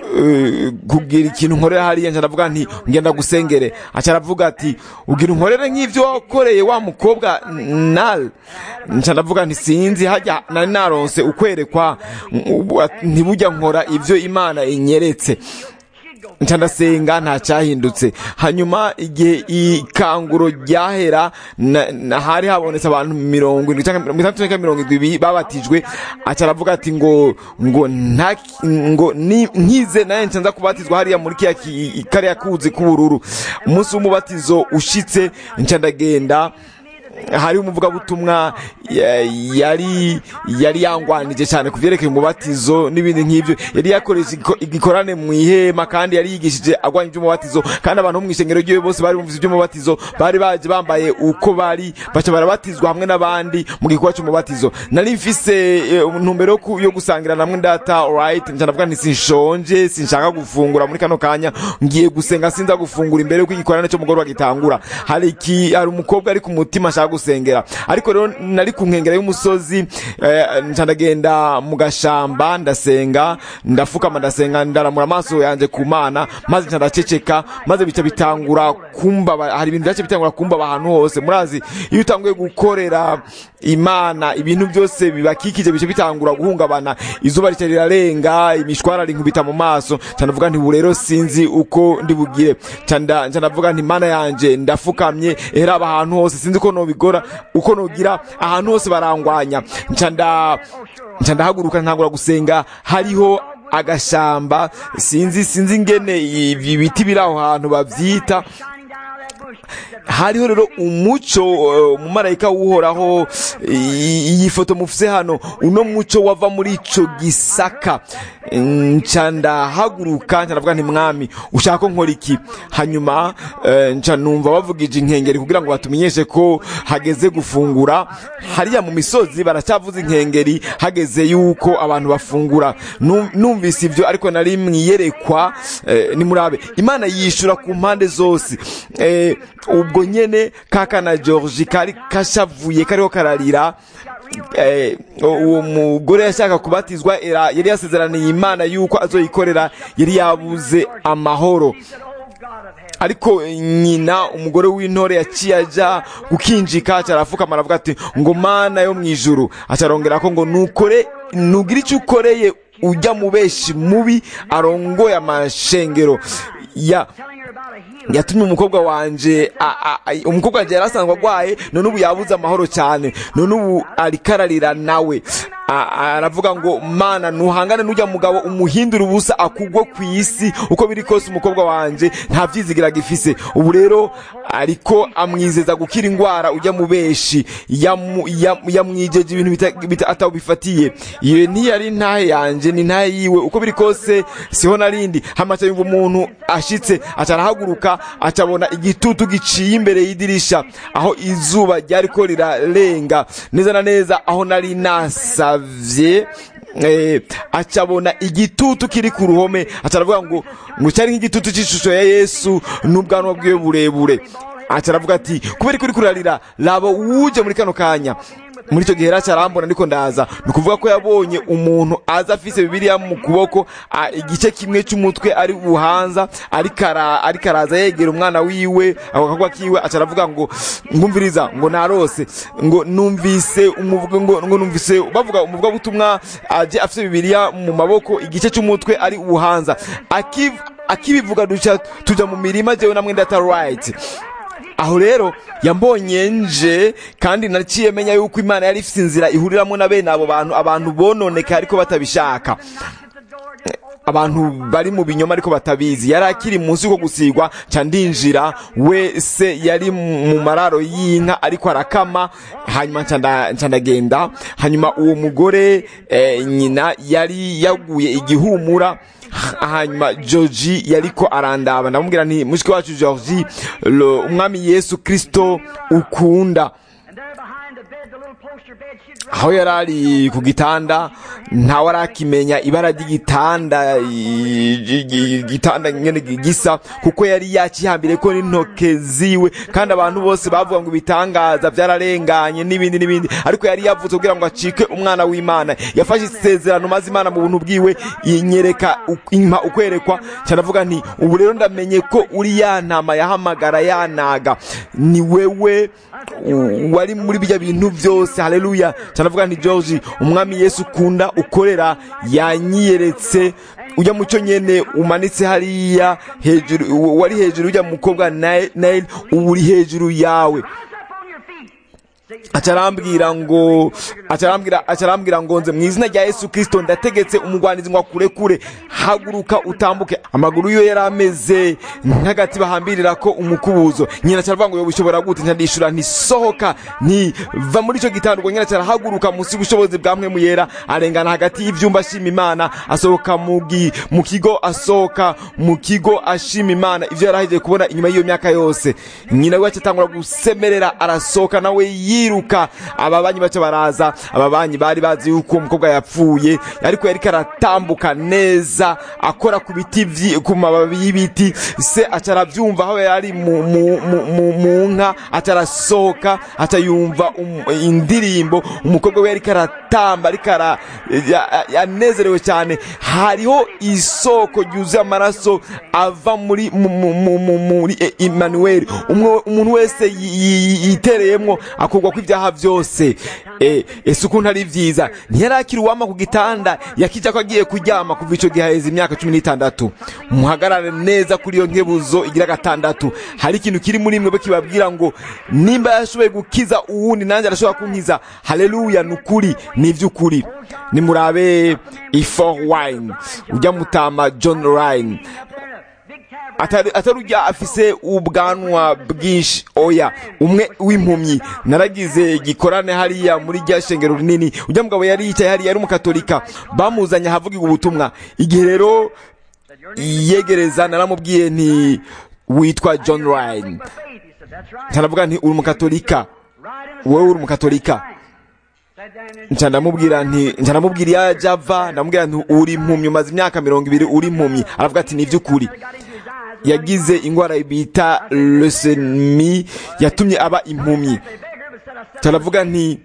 eh, kugira ikintu nkorera hariya nca ndavuga nti ngenda gusengere aca aravuga ati ugira unkorere nk'ivyo wakoreye wa mukobwa nal nca ndavuga nti sinzi hajya nari naronse ukwerekwa mm, ntibujya nkora ivyo imana inyeretse nca ndasenga nta cyahindutse hanyuma igihe ikanguro ryahera na- na- hari habonetse abantu mirongo irindwi cyangwa mirongo itandatu cyangwa mirongo irindwi babatijwe aca aravuga ati ngo ngo nta ngo ni nkize naye nca nza kubatizwa hariya muri kiya ki- kariya kuzi k'ubururu umunsi w'umubatizo ushitse nca ndagenda hari umuvugabutumwa ya- yari yari yangwanije cyane ku byerekeye umubatizo n'ibindi nk'ibyo yari yakoresha igiko- igikorane mu ihema kandi yari yigishije agwanya iby'umubatizo kandi abantu bo mu ishengero ryiwe bose bari bumvise iby'umubatizo bari baje bambaye uko bari baca barabatizwa hamwe n'abandi mu gikorwa cy'umubatizo nari mfise eh, intumbero yo ku- yo gusangira namwe data right nca ndavuga nti sinshonje sinshaka gufungura muri kano kanya ngiye gusenga sinza gufungura imbere y'uko igikorane cyo mugoroba gitangura hari iki hari umukobwa ari ku mutima ashaka gusengera ariko rero nari ku nkengero y'umusozi eh, nca ndagenda mu gashamba ndasenga ndafukama ndasenga ndaramura amaso yanjye ku mana maze nca ndaceceka maze bica bitangura kumbaba hari ibintu byace bitangura kumbaba ahantu hose murazi iyo utanguye gukorera imana ibintu byose bibakikije bice bitangura guhungabana izuba rica rirarenga imishwara rinkubita mu maso nca ndavuga nti ubu rero sinzi uko ndi bugire nca nda- nca ndavuga nti mana yanje ndafukamye era aba ahantu hose sinzi uko nobigora uko nogira ahantu hose barangwanya nca nda nca ndahaguruka ntangura gusenga hariho agashamba sinzi sinzi ingene ibi biti biri aho hantu bavyita shining down out of that bush. hariho rero umuco eh, umumarayika w'uhoraho i- iyi foto mufise hano uno muco wava muri ico gisaka nca ndahaguruka nca ndavuga nti mwami ushaka ko nkora iki hanyuma eh, nca numva bavugije inkengeri kugira ngo batumenyeshe ko hageze gufungura hariya mu misozi baracyavuza inkengeri hageze yuko abantu bafungura Nu- numvise ibyo ariko nari mwiyerekwa eh, nimurabe imana yishura ku mpande zose eh, ubwo nyene kakana georgi kari kashavuye kariho kararira eh, uwo mugore yashaka kubatizwa era yari yasezeraniye imana yuko azoyikorera yari yabuze amahoro He said, Oh God of heaven. ariko nyina umugore w'intore yaciye aja gukinjika aca arafukama aravuga ati ngo mana yo mu ijuru aca arongera ko ngo nukore nugira icyo ukoreye ujya mu beshi mubi arongoye amashengero ya Telling her about a healing. yatumye umukobwa wanje a- a- a- umukobwa wanje yari asanzwe agwaye none ubu yabuze amahoro cyane none ubu ariko ararira nawe A- aravuga ngo mana nuhangane n'ujya mugabo umuhindura ubusa akugwe ku isi uko biri kose umukobwa wanje nta vyizigira gifise ubu rero ariko amwizeza gukira indwara ujya mu beshi yamu- yam- yamwijeje ibintu bita- bita- atabifatiye iyo ntiyari ntahe yanje ni ntahe yiwe uko biri kose siho narindi hamaca yumva umuntu ashitse aca arahaguruka acabona igitutu giciye imbere y'idirisha aho izuba ryariko rirarenga neza na neza aho nari nasavye eh, acabona igitutu kiri ku ruhome aca aravuga ngo ngo cyari nk'igitutu c'ishusho ya yesu n'ubwanwa bwiwe burebure aca aravuga ati kubera ko uri kurarira raba wuje muri kano kanya muri icyo gihe rero arambona ariko ndaza ni ukuvuga ko yabonye umuntu aza afise bibiliya mu kuboko a- igice kimwe cy'umutwe ari buhanza ariko ara- ariko araza yegera umwana wiwe ako kagwa kiwe aca aravuga ngo ngumviriza ngo narose ngo numvise umuvuga ngo ngo numvise bavuga umuvuga butumwa aje afise bibiliya mu maboko igice cy'umutwe ari buhanza Akiv- akibivuga duca tuja mu mirima jewe na mwenda ta right aho rero yambonye nje kandi naciye menya yuko imana yari ifite inzira ihuriramo na bene abo bantu abantu bononeka ariko batabishaka abantu bari mu binyoma ariko batabizi yari akiri munsi yuko gusigwa ca ndinjira wese yari mu mararo y'inka ariko arakama hanyuma nca nda- nca ndagenda hanyuma uwo mugore eh, nyina yari yaguye igihumura hanyuma georgi yariko arandaba ndamubwira nti mushiki wacu georgi lo- umwami yesu kristo ukunda And there behind the bed, the little poster bed, she'd aho yari ari ku gitanda ntawe arakimenya ibara ry'igitanda igitanda nyine gisa kuko yari yakihambire ko n'intoke ziwe kandi abantu bose bavuga ngo ibitangaza byararenganye n'ibindi n'ibindi ariko yari yavutse kugira ngo acike umwana w'imana yafashe isezerano maze imana mu buntu bwiwe inyereka impa ukwerekwa cyanavuga nti ubu rero ndamenye ko uri ya ntama yahamagara yanaga ni wewe wari muri bijya bintu byose haleluya cyanavuga nti George umwami Yesu ukunda ukorera yanyiyeretse ujya mu cyo nyene umanitse hariya hejuru wari hejuru ujya mukobwa Nail ubu uri hejuru yawe acarambwira ngo acarambwira acarambwira ngo nze mu izina rya Yesu Kristo ndategetse umugwanizi ngo akure kure haguruka utambuke amaguru yo yari ameze nk'agati bahambirira ko umukubuzo nyina caravuga ngo yo bishobora gute ntadishura ntisohoka nti va muri ico gitanda ubwo nyina carahaguruka munsi y'ubushobozi bwa mwe muyera arengana hagati y'ivyumba ashima imana asohoka mu kigo asohoka mu kigo ashima imana ivyo yarahejeje kubona inyuma y'iyo myaka yose nyina we acatangura gusemerera arasohoka nawe yiruka ababanyi baca baraza ababanyi bari bazi yuko umukobwa yapfuye ariko yari karatambuka neza akora ku biti ku mababi y'ibiti se aca arabyumva aho yari mu nka aca arasohoka aca yumva indirimbo umukobwa we yari karatamba ariko yanezerewe cyane hariho isoko ryuzuye amaraso ava muri muri Emmanuel umuntu wese yitereyemo akurwa ko ibyaha byose ese ukuntu ari byiza ntiyarakira uwama ku gitanda yakijya ko agiye kuryama kuva icyo gihe haheze imyaka cumi n'itandatu muhagarare neza kuri iyo nkebuzo igira gatandatu hari ikintu kiri muri mwe kibabwira ngo nimba yashoboye gukiza uwundi nanjye arashobora kunkiza haleluya ni ukuri ni iby'ukuri nimurabe ifor wine ujya mutama john ryan atari ujya afise ubwanwa bwinshi oya umwe w'impumyi naragize gikorane hariya muri rya shengero rinini ujya mugabo yari yicaye hariya yari umukatolika bamuzanye ahavugirwa ubutumwa igihe rero yegereza naramubwiye nti witwa john ryan ntaravuga nti uri umukatolika wowe uri umukatolika nca ndamubwira nti nca ndamubwira iyo ajya ava ndamubwira nti uri impumyi umaze imyaka mirongo ibiri uri impumyi aravuga ati ni iby'ukuri yagize indwara bita lesemi yatumye aba impumyi turavuga nti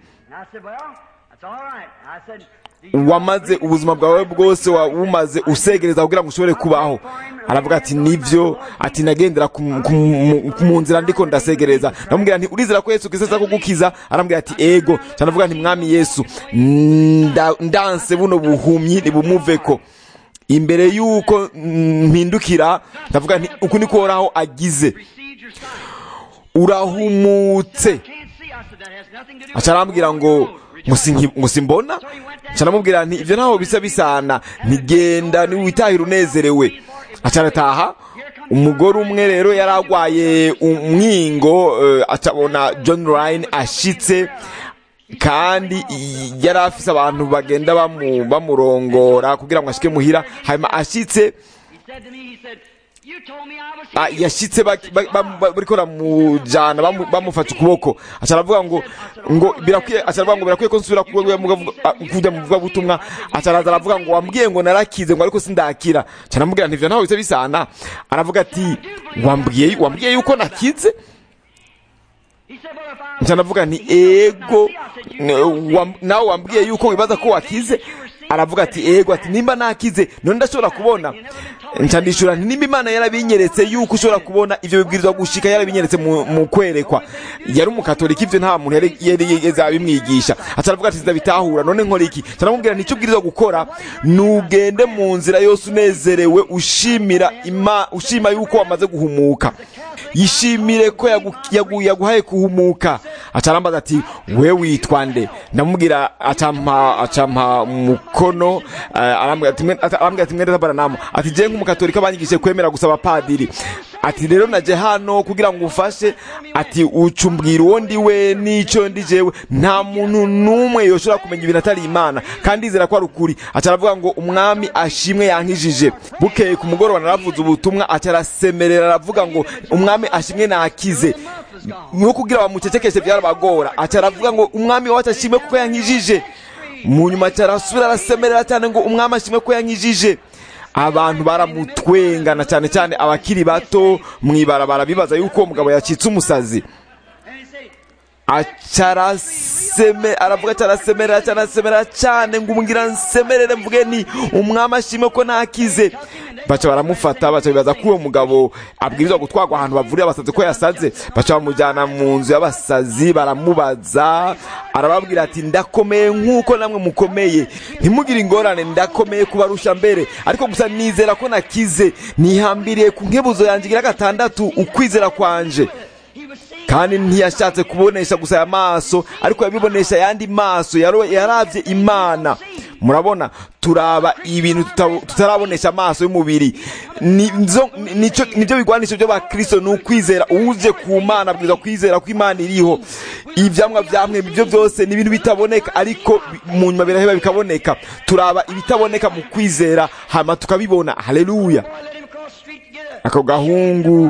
wamaze ubuzima bwawe bwose wumaze usegereza kugira ngo ushobore kubaho aravuga ati nibyo ati nagendera mu nzira ndiko ndasegereza ndamubwira nti urizera ko yesu kristo kugukiza arambwira ati ego cyanavuga nti mwami yesu ndanse buno buhumyi nibumuveko imbere y'uko mpindukira ndavuga nti uku niko uhoraho agize urahumutse acarambwira ngo ngo simbona ncanamubwira nti ibyo ntaho bisa bisana ntigenda niwitahira unezerewe acarataha umugore umwe rero yari arwaye umwingo acabona john ryan ashitse kandi yari afise abantu bagenda bamurongora kugira ngo ashike muhira hanyuma ashitse yashitse bariko baramujana bamufata ukuboko aca aravuga ngo ngo birakwiye aca aravuga ngo birakwiye ko nsubira kujya mu vugabutumwa aca araza aravuga ngo wambwiye ngo narakize ngo ariko sindakira aca aramubwira nti ivyo ntaho bisa bisana aravuga ati wambwiye wambwiye yuko nakize nca ndavuga nti ego nawe wambwiye yuko wibaza ko wakize aravuga ati ego ati nimba nakize none ndashobora kubona nca ndishura nti nimba imana yarabinyeretse yuko ushobora kubona ivyo bibwirizwa gushika yarabinyeretse mu kwerekwa yari umukatolika ivyo nta muntu yari yigeze abimwigisha aca aravuga ati ndabitahura none nkora iki nca ndamubwira nti icyo ubwirizwa gukora nugende mu nzira yose unezerewe ushimira ima ushima yuko wamaze guhumuka yishimire ko yaguhaye kuhumuka acarambaza ati we witwa nde ndamubwira acampa acampa mukono arambwira ati mwende tabaranamo ati je nk'umukatolika banyigishije kwemera gusaba padiri ati rero naje hano kugira ngo ufashe ati ucumbwira uwo ndi we n'ico ndi jewe nta muntu n'umwe yoshobora kumenya ibintu atari imana kandi izera ko ari ukuri aca aravuga ngo umwami ashimwe yankijije bukeye ku mugoroba naravuze ubutumwa aca arasemerera aravuga ngo umwami ashimwe nakize no kugira bamucecekeshe byarabagora aca aravuga ngo umwami wacu ashimwe kuko yankijije mu nyuma aca arasubira arasemerera cyane ngo umwami ashimwe ko yankijije abantu baramutwengana cyane cyane abakiri bato mu ibarabara bibaza yuko uwo mugabo yacitse umusazi acaraseme aravuga cyarasemerera cyarasemerera cyane ngo umbwira nsemerere mvuge ni umwami ashime ko nakize baca baramufata baca bibaza ko uwo mugabo abwirizwa gutwarwa ahantu bavurira abasazi ko yasaze baca bamujyana mu nzu y'abasazi baramubaza arababwira ati ndakomeye nk'uko namwe mukomeye ntimugire ingorane ndakomeye kubarusha mbere ariko gusa nizera ko nakize nihambiriye ku nkebuzo yanjye igira gatandatu ukwizera kwanje kandi ntiyashatse kubonesha gusa aya maso ariko yabibonesha ayandi maso yaro- yaravye imana murabona turaba ibintu tuta- tutarabonesha amaso y'umubiri Ni- nzo- nico- nibyo bigwanisho by'abakristo ni ukwizera uje ku mana abwirizwa kwizera ko imana iriho ivyamwa vyamwe ibyo byose ni ibintu bitaboneka ariko bi- mu nyuma biraheba bikaboneka turaba ibitaboneka mu kwizera hama tukabibona haleluya ako gahungu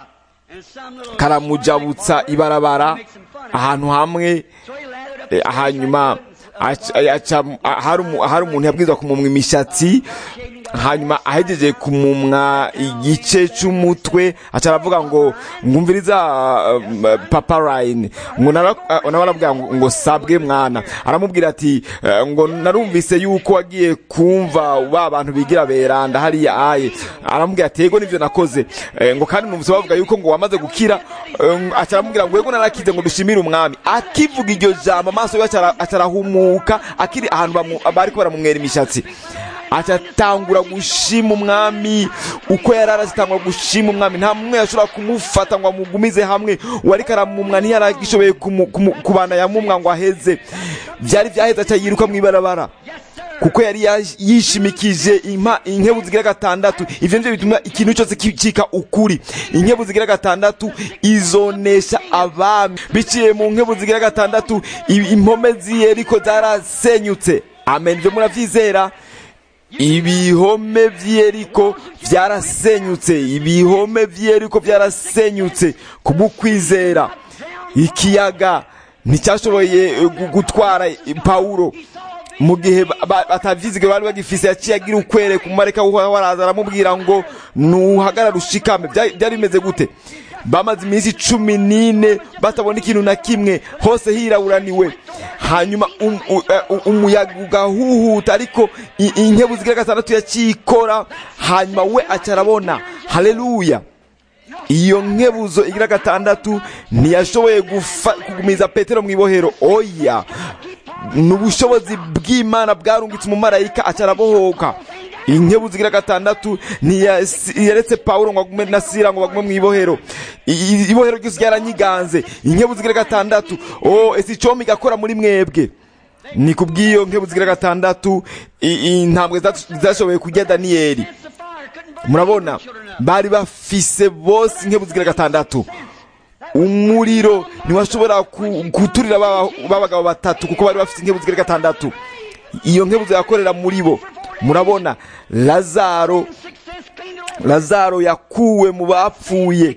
karamujabutsa ibarabara ahantu hamwe eh, hanyuma aca- aca- hari umu- hari umuntu yabwirizwa kumumwa imishatsi hanyuma ahegeje kumumwa igice cy'umutwe aca aravuga ngo ngumviriza um, papa ryan ngo nara- uh, nawe arabwira ngo ngo sabwe mwana aramubwira ati eh, ngo narumvise yuko wagiye kumva ba bantu bigira beranda hariya aye aramubwira ati yego nivyo nakoze Eh, ngo kandi numvise bavuga yuko ngo wamaze gukira eh, aca aramubwira ngo yego narakize ngo dushimire umwami akivuga iryo jambo amaso ye aca- aca arahumuka akiri ahantu bamu- bariko baramumwera imishatsi aca atangura gushima umwami uko yari arazitangura gushima umwami nta mumwe yashobora kumufata ngo amugumize hamwe uwariko aramumwa ntiyaragishoboye kumu- kumu- kubana yamumwa ngo aheze byari byaheze aca yiruka mu ibarabara kuko yari yash- yishimikije impa inkebu zigira gatandatu ivyo nivyo bituma ikintu cyose kicika ukuri inkebu zigira gatandatu izonesha abami biciye mu nkebu zigira gatandatu i- impome z'iyeriko zarasenyutse amen ivyo muravyizera ibihome vy'iyeriko vyarasenyutse ibihome vy'iyeriko vyarasenyutse kubw'ukwizera ikiyaga nticyashoboye eh, gu- gutwara eh, pawulo mu gihe ba- ba- batavyizige bari bagifise yaciye agira ukwere kumareka waraza aramubwira ngo nuhagarara ushikame Vya- byari bimeze gute bamaze iminsi cumi n'ine batabona ikintu na kimwe hose hiraburaniwe hanyuma um- u- eh, u- umuyaga ugahuhuta ariko i- inkebu zigira gatandatu yakikora hanyuma we aca arabona haleluya iyo nkebuzo igira gatandatu ntiyashoboye gufa- kugumiza petero mu ibohero oya ni ubushobozi bw'imana bwarungitse umumarayika aca arabohoka inkebu zigira gatandatu ntiyaretse pawulo ngo agume na sira ngo bagume mu ibohero I- i- ibohero ryose ryaranyiganze inkebu zigira gatandatu o ese icombi igakora muri mwebwe ni ku bw'iyo nkebu zigira gatandatu i- intambwe zac- zashoboye kurya daniyeli murabona bari bafise bose inkebu zigira gatandatu umuriro ntiwashobora ku- guturira ba- b'abagabo batatu kuko bari bafite inkebu zigira gatandatu iyo nkebu zirakorera muri bo murabona lazaro lazaro yakuwe mu bapfuye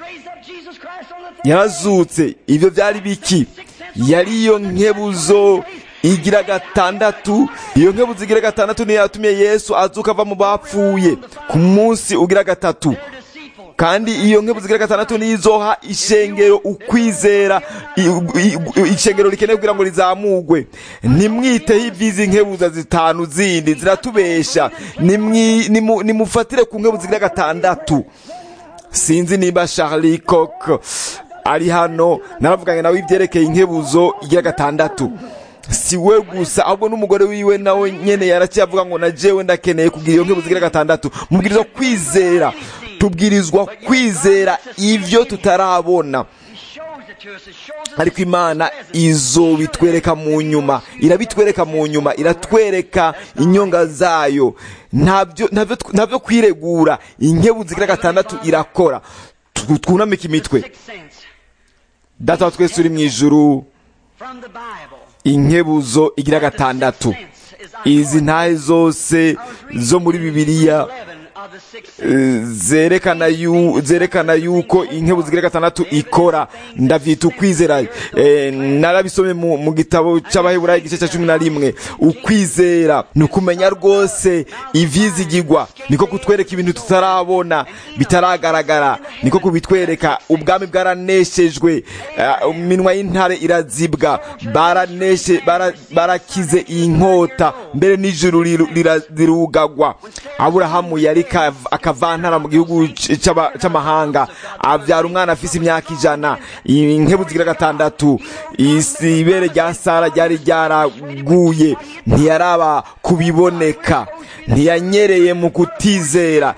yarazutse ibyo byari biki yari iyo nkebuzo igira gatandatu iyo nkebuzo igira gatandatu niyo yatumye yesu azuka ava mu bapfuye ku munsi ugira gatatu kandi iyo nkebu zigira gatandatu niyo izoha ishengero ukwizera i- i- ishengero rikeneye kugira ngo rizamugwe ntimwiteho iby'izi nkebuza zitanu zindi ziratubesha Nimwi- nimu- nimufatire ku nkebu zigira gatandatu sinzi niba Charlie Cook ari hano naravuganye nawe ibyerekeye inkebuzo igira gatandatu si we gusa ahubwo n'umugore wiwe nawe nyene yaraciye avuga ngo na jewe ndakeneye kugira iyo nkebuzo igira gatandatu mubwirizwa kwizera tubwirizwa kwizera ivyo tutarabona ariko imana izo bitwereka mu nyuma irabitwereka mu nyuma iratwereka inyonga zayo ntabyo ntabyo ntabyo kwiregura inkebu zigira gatandatu irakora Tu- twunamike imitwe data wa twese uri mu ijuru inkebuzo igira gatandatu izi ntahe zose zo muri bibiliya zerekana yu zerekana yuko inkebu zigira gatandatu ikora ndavyita ukwizera eh, narabisomye mu, mu gitabo c'abaheburayo igice ca cumi na rimwe ukwizera ni ukumenya rwose ivyizigirwa niko kutwereka ibintu tutarabona bitaragaragara niko kubitwereka ubwami bwaraneshejwe uh, iminwa y'intare irazibwa baraneshe bara, barakize inkota mbere n'ijuru rirugagwa aburahamu yari akavantara mu gihugu c'amahanga avyara umwana afise imyaka ijana inkebu zigira gatandatu isi ibere rya sara ryari ryaraguye ntiyaraba kubiboneka ntiyanyereye mu kutizera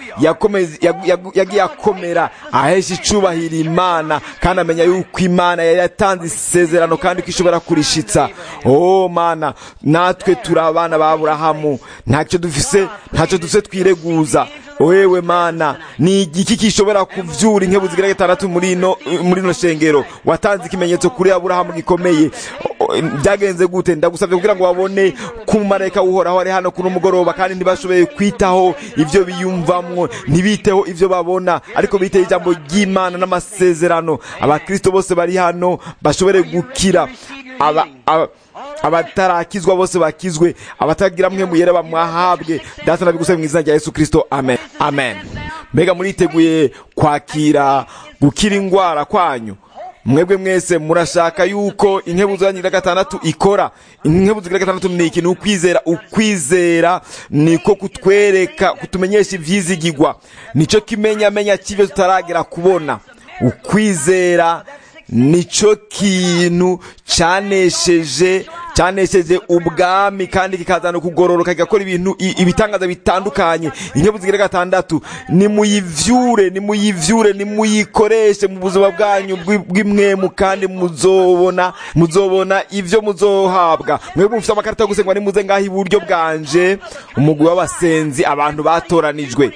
yagiye akomera ahesha icubahiro imana kandi amenya yuko imana yari yatanze isezerano kandi ko ishobora kurishitsa oh mana natwe turi abana ba aburahamu ntacyo dufise ntacyo dufise twireguza wewe mana ni igiki gishobora kuvyura inkebu zigira gatandatu muri ino muri ino shengero watanze ikimenyetso kuri aburahamu gikomeye byagenze gute ndagusabye kugira ngo babone ko umumarayika uhoraho ari hano kuno mugoroba kandi ntibashoboye kwitaho ivyo biyumvamwo ntibiteho ivyo babona ariko biteye ijambo ry'imana n'amasezerano abakristo bose bari hano bashobore gukira aba, aba abatarakizwa bose bakizwe abatagira mwe muyere bamwahabwe data nabigusaba mu izina rya Yesu Kristo amen amen mbega muriteguye kwakira gukira ingwara kwanyu mwebwe mwese murashaka yuko inkebu zanyu gatandatu ikora inkebu zigira gatandatu ni ikintu ukwizera ukwizera niko kutwereka kutumenyesha ivyizigirwa nico kimenyamenya cy'ivyo tutaragera kubona ukwizera nico kintu canesheje canesheje ubwami kandi kikazana kugororoka kigakora ibintu ibitangaza bitandukanye inkebu zigira gatandatu nimuyivyure nimuyivyure nimuyikoreshe mu buzima bwanyu bw'imwemu kandi muzobona muzobona ivyo muzohabwa mwebwe mufite amakarita yo gusengwa nimuze ngaho iburyo bwanje umugwi w'abasenzi abantu batoranijwe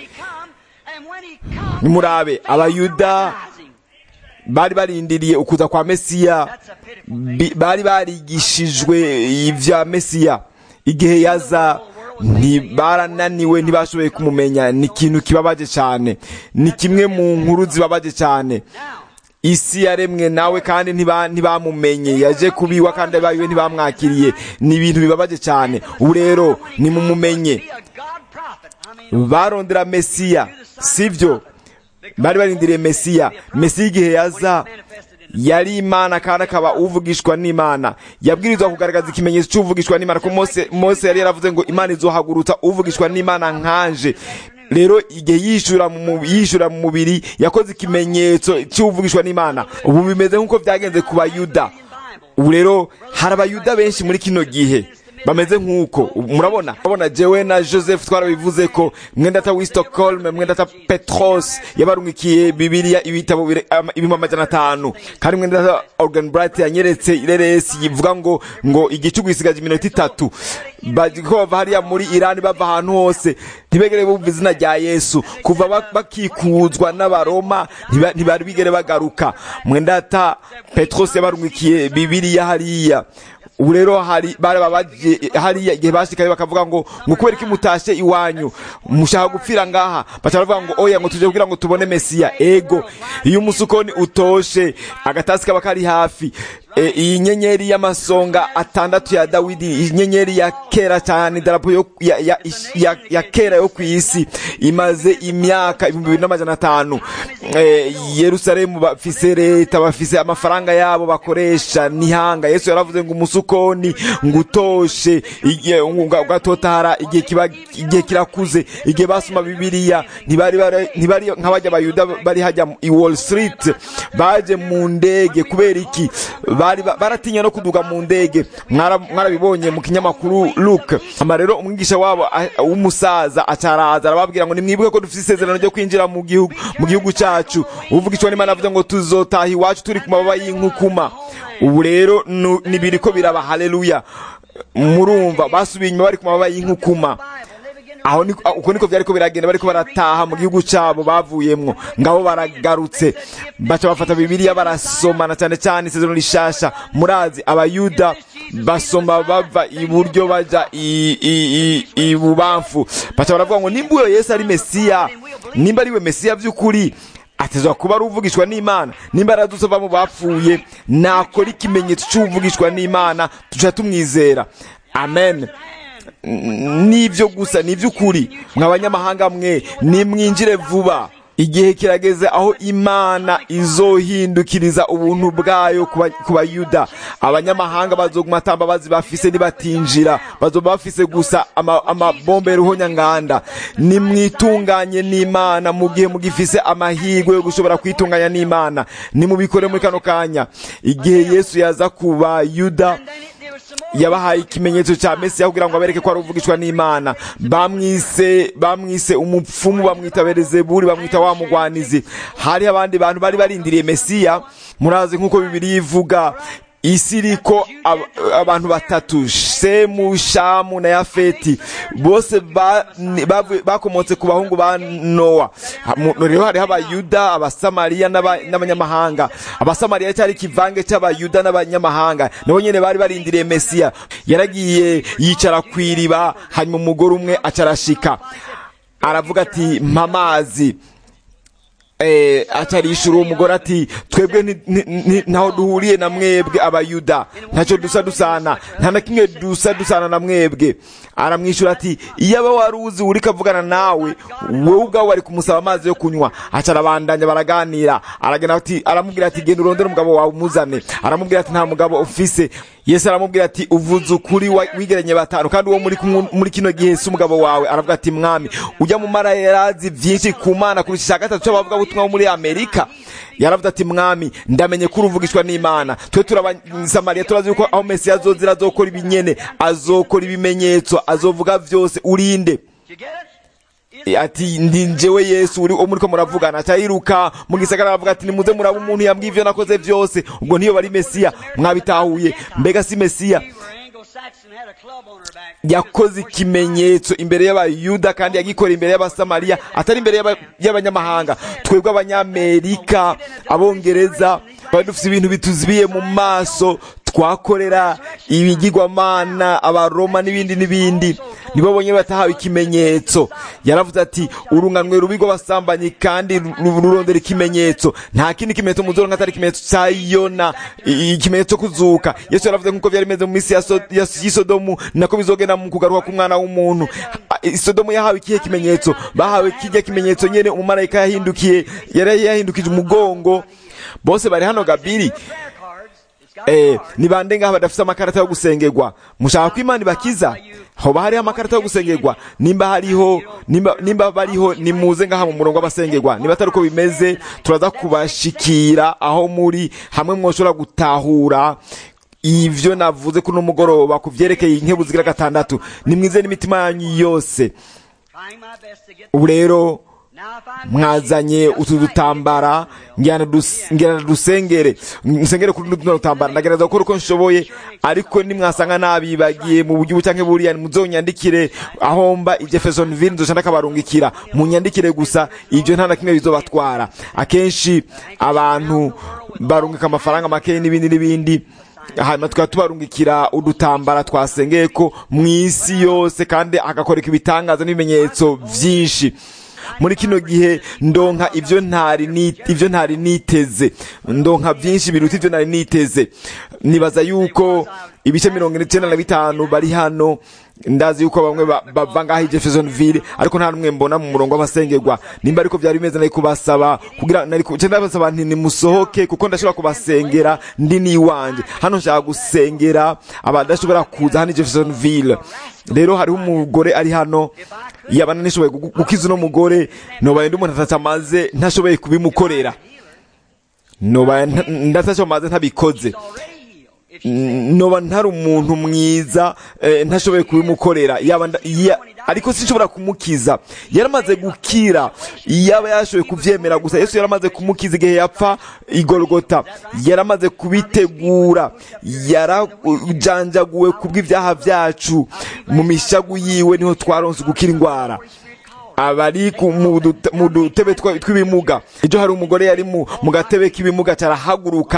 nimurabe abayuda bari barindiriye ukuza kwa mesiya bari barigishijwe ibya mesiya igihe yaza ntibarananiwe ntibashoboye kumumenya ni ikintu kibabaje cyane ni kimwe mu nkuru zibabaje cyane isi yaremwe nawe kandi ntibamumenye yaje kubiwa kandi abayiwe ntibamwakiriye ni ibintu bibabaje cyane ubu rero nimumumenye barondera mesiya sibyo bari barindiriye mesiya mesiya igihe yaza yari imana kandi akaba uvugishwa n'imana yabwirizwa kugaragaza ikimenyetso cy'uvugishwa n'imana ko mose mose yari yaravuze ngo imana izohagurutsa uvugishwa n'imana nkanje rero igihe yishura mu yishura mu mubiri yakoze ikimenyetso cy'uvugishwa n'imana ubu bimeze nk'uko byagenze ku bayuda ubu rero hari abayuda benshi muri kino gihe bameze nk'uko murabona murabona jewe na joseph twarabivuze ko mwendata w'i stockholm mwendata petros yabarungikiye bibiliya ibitabo ibihumbi amajana atanu kandi mwendata organ bright yanyeretse ireresi yivuga ngo ngo igicugu gisigaje iminota itatu ko bava hariya muri irani bava ahantu hose ntibegere bumva izina rya yesu kuva bakikuzwa n'abaroma ntibari bigere bagaruka mwendata petros yabarungikiye bibiliya hariya ubu rero hari barababaje hariya igihe bashikaye bakavuga ngo ngo kubera ko mutashe iwanyu mushaka gupfira ngaha baca baravuga ngo oya ngo tuje kugira ngo tubone mesiya ego iyo umusukoni utoshe agatasi kaba kari hafi e, iyi nyenyeri y'amasonga atandatu ya dawidi inyenyeri ya kera cyane idarapo yo ya, ya, ya, ya kera yo ku isi imaze imyaka ibihumbi bibiri n'amajana atanu e, yerusalemu bafise leta bafise amafaranga yabo bakoresha nihanga yesu yaravuze ngo umusukoni ngo utoshe ugatotahara igihe kiba igihe kirakuze igihe basoma bibiliya ntibari ntibari nk'abajya abayuda bari hajya i wall street baje mu ndege kubera iki bari baratinya no kuduga mu ndege mwarabibonye mu kinyamakuru Luke ama rero umwigisha wabo w'umusaza acaraza arababwira ngo nimwibuke ko dufite isezerano ryo kwinjira mu gihugu mu gihugu cyacu uvuga icyo n'Imana avuze ngo tuzotaha iwacu turi ku mababa y'inkukuma ubu rero nibiri ko biraba haleluya murumva basubiye inyuma bari ku mababa y'inkukuma aho uko niko byari ko biragenda bariko barataha mu gihugu cyabo bavuyemwo ngabo baragarutse baca bafata bibiliya barasomana cyane cyane isezerano rishasha murazi abayuda basoma bava iburyo baja ibubamfu baca baravuga ngo nimba uyo yesu ari mesiya nimba ari we mesiya by'ukuri atezwa kuba ari uvugishwa n'imana nimba aradutse ava mu bapfuye nakora ikimenyetso cy'uvugishwa n'imana tuca tumwizera amen nibyo gusa ni iby'ukuri mwa banyamahanga mwe nimwinjire vuba igihe kirageze aho imana izohindukiriza ubuntu bwayo ku bayuda abanyamahanga bazoguma atambabazi bafise nibatinjira bazoba bafise gusa amabombe ruhonyanganda nimwitunganye n'imana mu gihe mugifise amahirwe yo gushobora kwitunganya n'imana nimubikore muri kano kanya igihe yesu yaza ku bayuda yabahaye ikimenyetso cya mesiya kugira ngo abereke ko ari uvugishwa n'imana bamwise bamwise umupfumu bamwita berezeburi bamwita wa mugwanizi hariho abandi bantu bari barindiriye mesiya murazi nk'uko bibiri ivuga isi iriko abantu batatu shemu shamu na yafeti bose bakomotse ku bahungu ba nowa rero hariho abayuda abasamariya n'abanyamahanga abasamariya cyari ikivange cy'abayuda n'abanyamahanga nabo nyine bari barindiriye mesiya yaragiye yicara ku iriba hanyuma umugore umwe acarashika aravuga ati mpamazi acarishura uwo mugore ati twebwe ntaho duhuriye na mwebwe abayuda ntacyo dusa dusana nta na kimwe dusa dusana na mwebwe aramwishyura ati iyo aba wari uzi uri kavugana nawe wowe ubwawe wari kumusaba amazi yo kunywa acarabandanya baraganira aragenda ati aramubwira ati genda urondere umugabo wawe umuzane aramubwira ati nta mugabo ufise yesu aramubwira ati uvuze ukuri wigeranye batanu kandi uwo muri kino gihe si umugabo wawe aravuga ati mwami ujya mu mara yarazi byinshi ku mana kurusha icya gatatu cy'abavuga ubutumwa muri amerika yaravuze ati mwami ndamenye ko uruvugishwa n'imana twe turabasamariya turazi yuko aho mesiya azozira azokora ibinyene azokora ibimenyetso azovuga byose urinde ati ndi njyewe yesu uri muri ko muravugana acayiruka mu gisagara aravuga ati nimuze muraba umuntu yambwiye ibyo nakoze byose ubwo niyo bari mesiya mwabitahuye mbega si mesiya yakoze ikimenyetso imbere y'abayuda kandi yagikorera imbere y'abasamariya atari imbere y'abanyamahanga twebwe abanyamerika abongereza bari dufite ibintu bituzibiye mu maso twakorera ibigirwamana abaroma n'ibindi n'ibindi nibo bonyine batahawe ikimenyetso yaravuze ati urunganwe rubi rw'abasambanyi kandi rurondera ikimenyetso nta kindi kimenyetso muzoronka atari ikimenyetso cya yona ikimenyetso kuzuka yesu yaravuze nk'uko byari bimeze mu minsi y'isodomu nako bizogenda mu kugaruka k'umwana w'umuntu isodomu yahawe ikihe kimenyetso bahawe kijya kimenyetso nyine umumarayika yahindukiye yari yahindukije umugongo bose bari hano gabiri eh ni bande ngaha badafite amakarata yo gusengerwa mushaka ko imana ibakiza hoba hariho amakarata yo gusengerwa nimba hariho nimba, nimba bariho nimuze ngaha mu murongo w'abasengerwa niba atari uko bimeze turaza kubashikira aho muri hamwe mwoshobora gutahura ivyo navuze kuno mugoroba ku vyerekeye inkebu zigira gatandatu nimwize n'imitima yanyu yose ubu rero mwazanye utu dutambara ngira dusengere nsengere kuri tuno dutambara ndagerageza gukora uko nshoboye ariko nimwasanga nabibagiye mu buryo bucanke buriya muzonyandikire aho mba Jeffersonville nzoca ndakabarungikira munyandikire gusa ibyo nta na kimwe bizobatwara akenshi abantu barungika amafaranga make n'ibindi n'ibindi hanyuma tukaba tubarungikira udutambara twasengeye ko mu isi yose kandi hagakoreka ibitangaza n'ibimenyetso byinshi muri kino gihe ndonka ibyo ntari ibyo ntari niteze ndonka byinshi biruta ibyo ntari niteze nibaza yuko ibice mirongo icyenda na bitanu bari hano ndazi yuko bamwe bava ngaho Jeffersonville ariko nta numwe mbona mu murongo w'abasengerwa nimba ariko byari bimeze nari kubasaba kugira nari cyenda basaba nti nimusohoke kuko ndashobora kubasengera ndi niwanje hano nshaka gusengera abadashobora kuza hano Jeffersonville rero hariho umugore ari hano yaba nishoboye gukiza uno mugore nobaye ndi umuntu atamaze ntashoboye kubimukorera nobaye ndatashomaze ntabikoze noba ntari umuntu mwiza ntashoboye kubimukorera ariko sinshobora kumukiza yaramaze gukira yaba yashoboye kubyemera gusa yesu yaramaze kumukiza igihe yapfa igorogota yaramaze kubitegura yarajanjaguwe kubw'ibyaha byacu mu mishagu yiwe niho twaronse gukira indwara abari mu dutebe tw'ibimuga ejo hari umugore yari mu gatebe k'ibimuga cyarahaguruka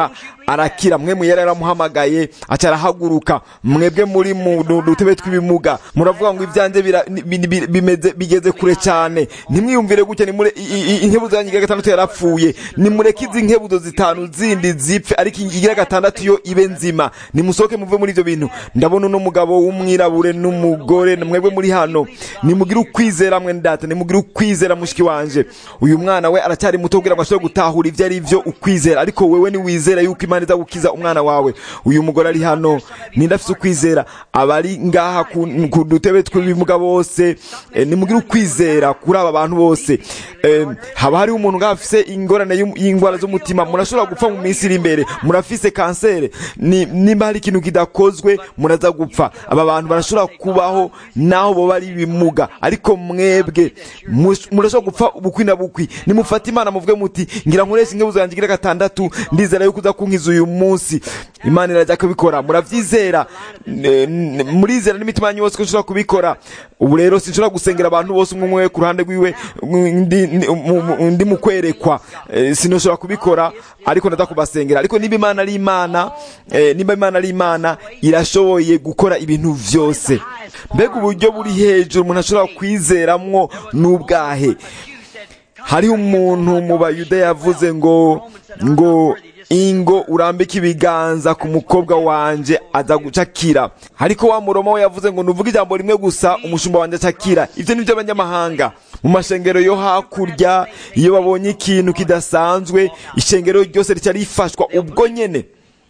arakira mwemu yari yaramuhamagaye aca arahaguruka mwebwe muri mu dutebe tw'ibimuga muravuga ngo ibyanjye bira- bi- bi- bimeze bigeze kure cyane ntimwiyumvire gutya nimure i- i- inkebuzo yanyu igira gatandatu yarapfuye nimureke izi nkebuzo zitanu zindi zipfe ariko igira gatandatu yo ibe nzima nimusohoke muve muri ibyo bintu ndabona uno mugabo w'umwirabure n'umugore mwebwe muri hano nimugire ukwizera mwe ndata nimugire ukwizera mushiki wanje uyu mwana we aracyari muto kugira ngo ashobore gutahura ibyo ari byo ukwizera ariko wewe niwizera yuko imana iza gukiza umwana wawe uyu mugore ari hano ninde afite ukwizera abari ngaha ku ku dutebe tw'ibimuga bose eh, nimugire ukwizera kuri aba bantu bose Eh, haba hariho umuntu ngaha afise ingorane y'um- y'indwara z'umutima murashobora gupfa mu minsi iri imbere murafise kanseri ni- nimba hari ikintu kidakozwe muraza gupfa aba bantu barashobora kubaho naho boba ari ibimuga ariko mwebwe mus- murashobora gupfa bukwi na bukwi nimufate imana muvuge muti ngira nkoresha inkebuzo yanjye igira gatandatu ndizera yuko uza kunkiza uyu munsi imana irajya kubikora murabyizera N- n- murizera n'imitima yanyu yose ko nshobora kubikora ubu rero sinshobora gusengera abantu bose umwe umwe ku ruhande rwiwe undi- ndi- mu- mu- undi mu kwerekwa Eh, sinashobora kubikora ariko ndaza kubasengera ariko niba imana ari imana eh, niba imana ari imana irashoboye gukora ibintu byose mbega uburyo buri hejuru umuntu ashobora kwizeramwo n'ubwahe hariho umuntu mu bayuda yavuze ngo ngo ingo urambike ibiganza ku mukobwa wanje aza gucakira ariko wa muroma we yavuze ngo nuvuge ijambo rimwe gusa umushumba wanje acakira ibyo ni by'abanyamahanga mu mashengero yo hakurya iyo babonye ikintu kidasanzwe ishengero ryose rica rifashwa ubwo nyene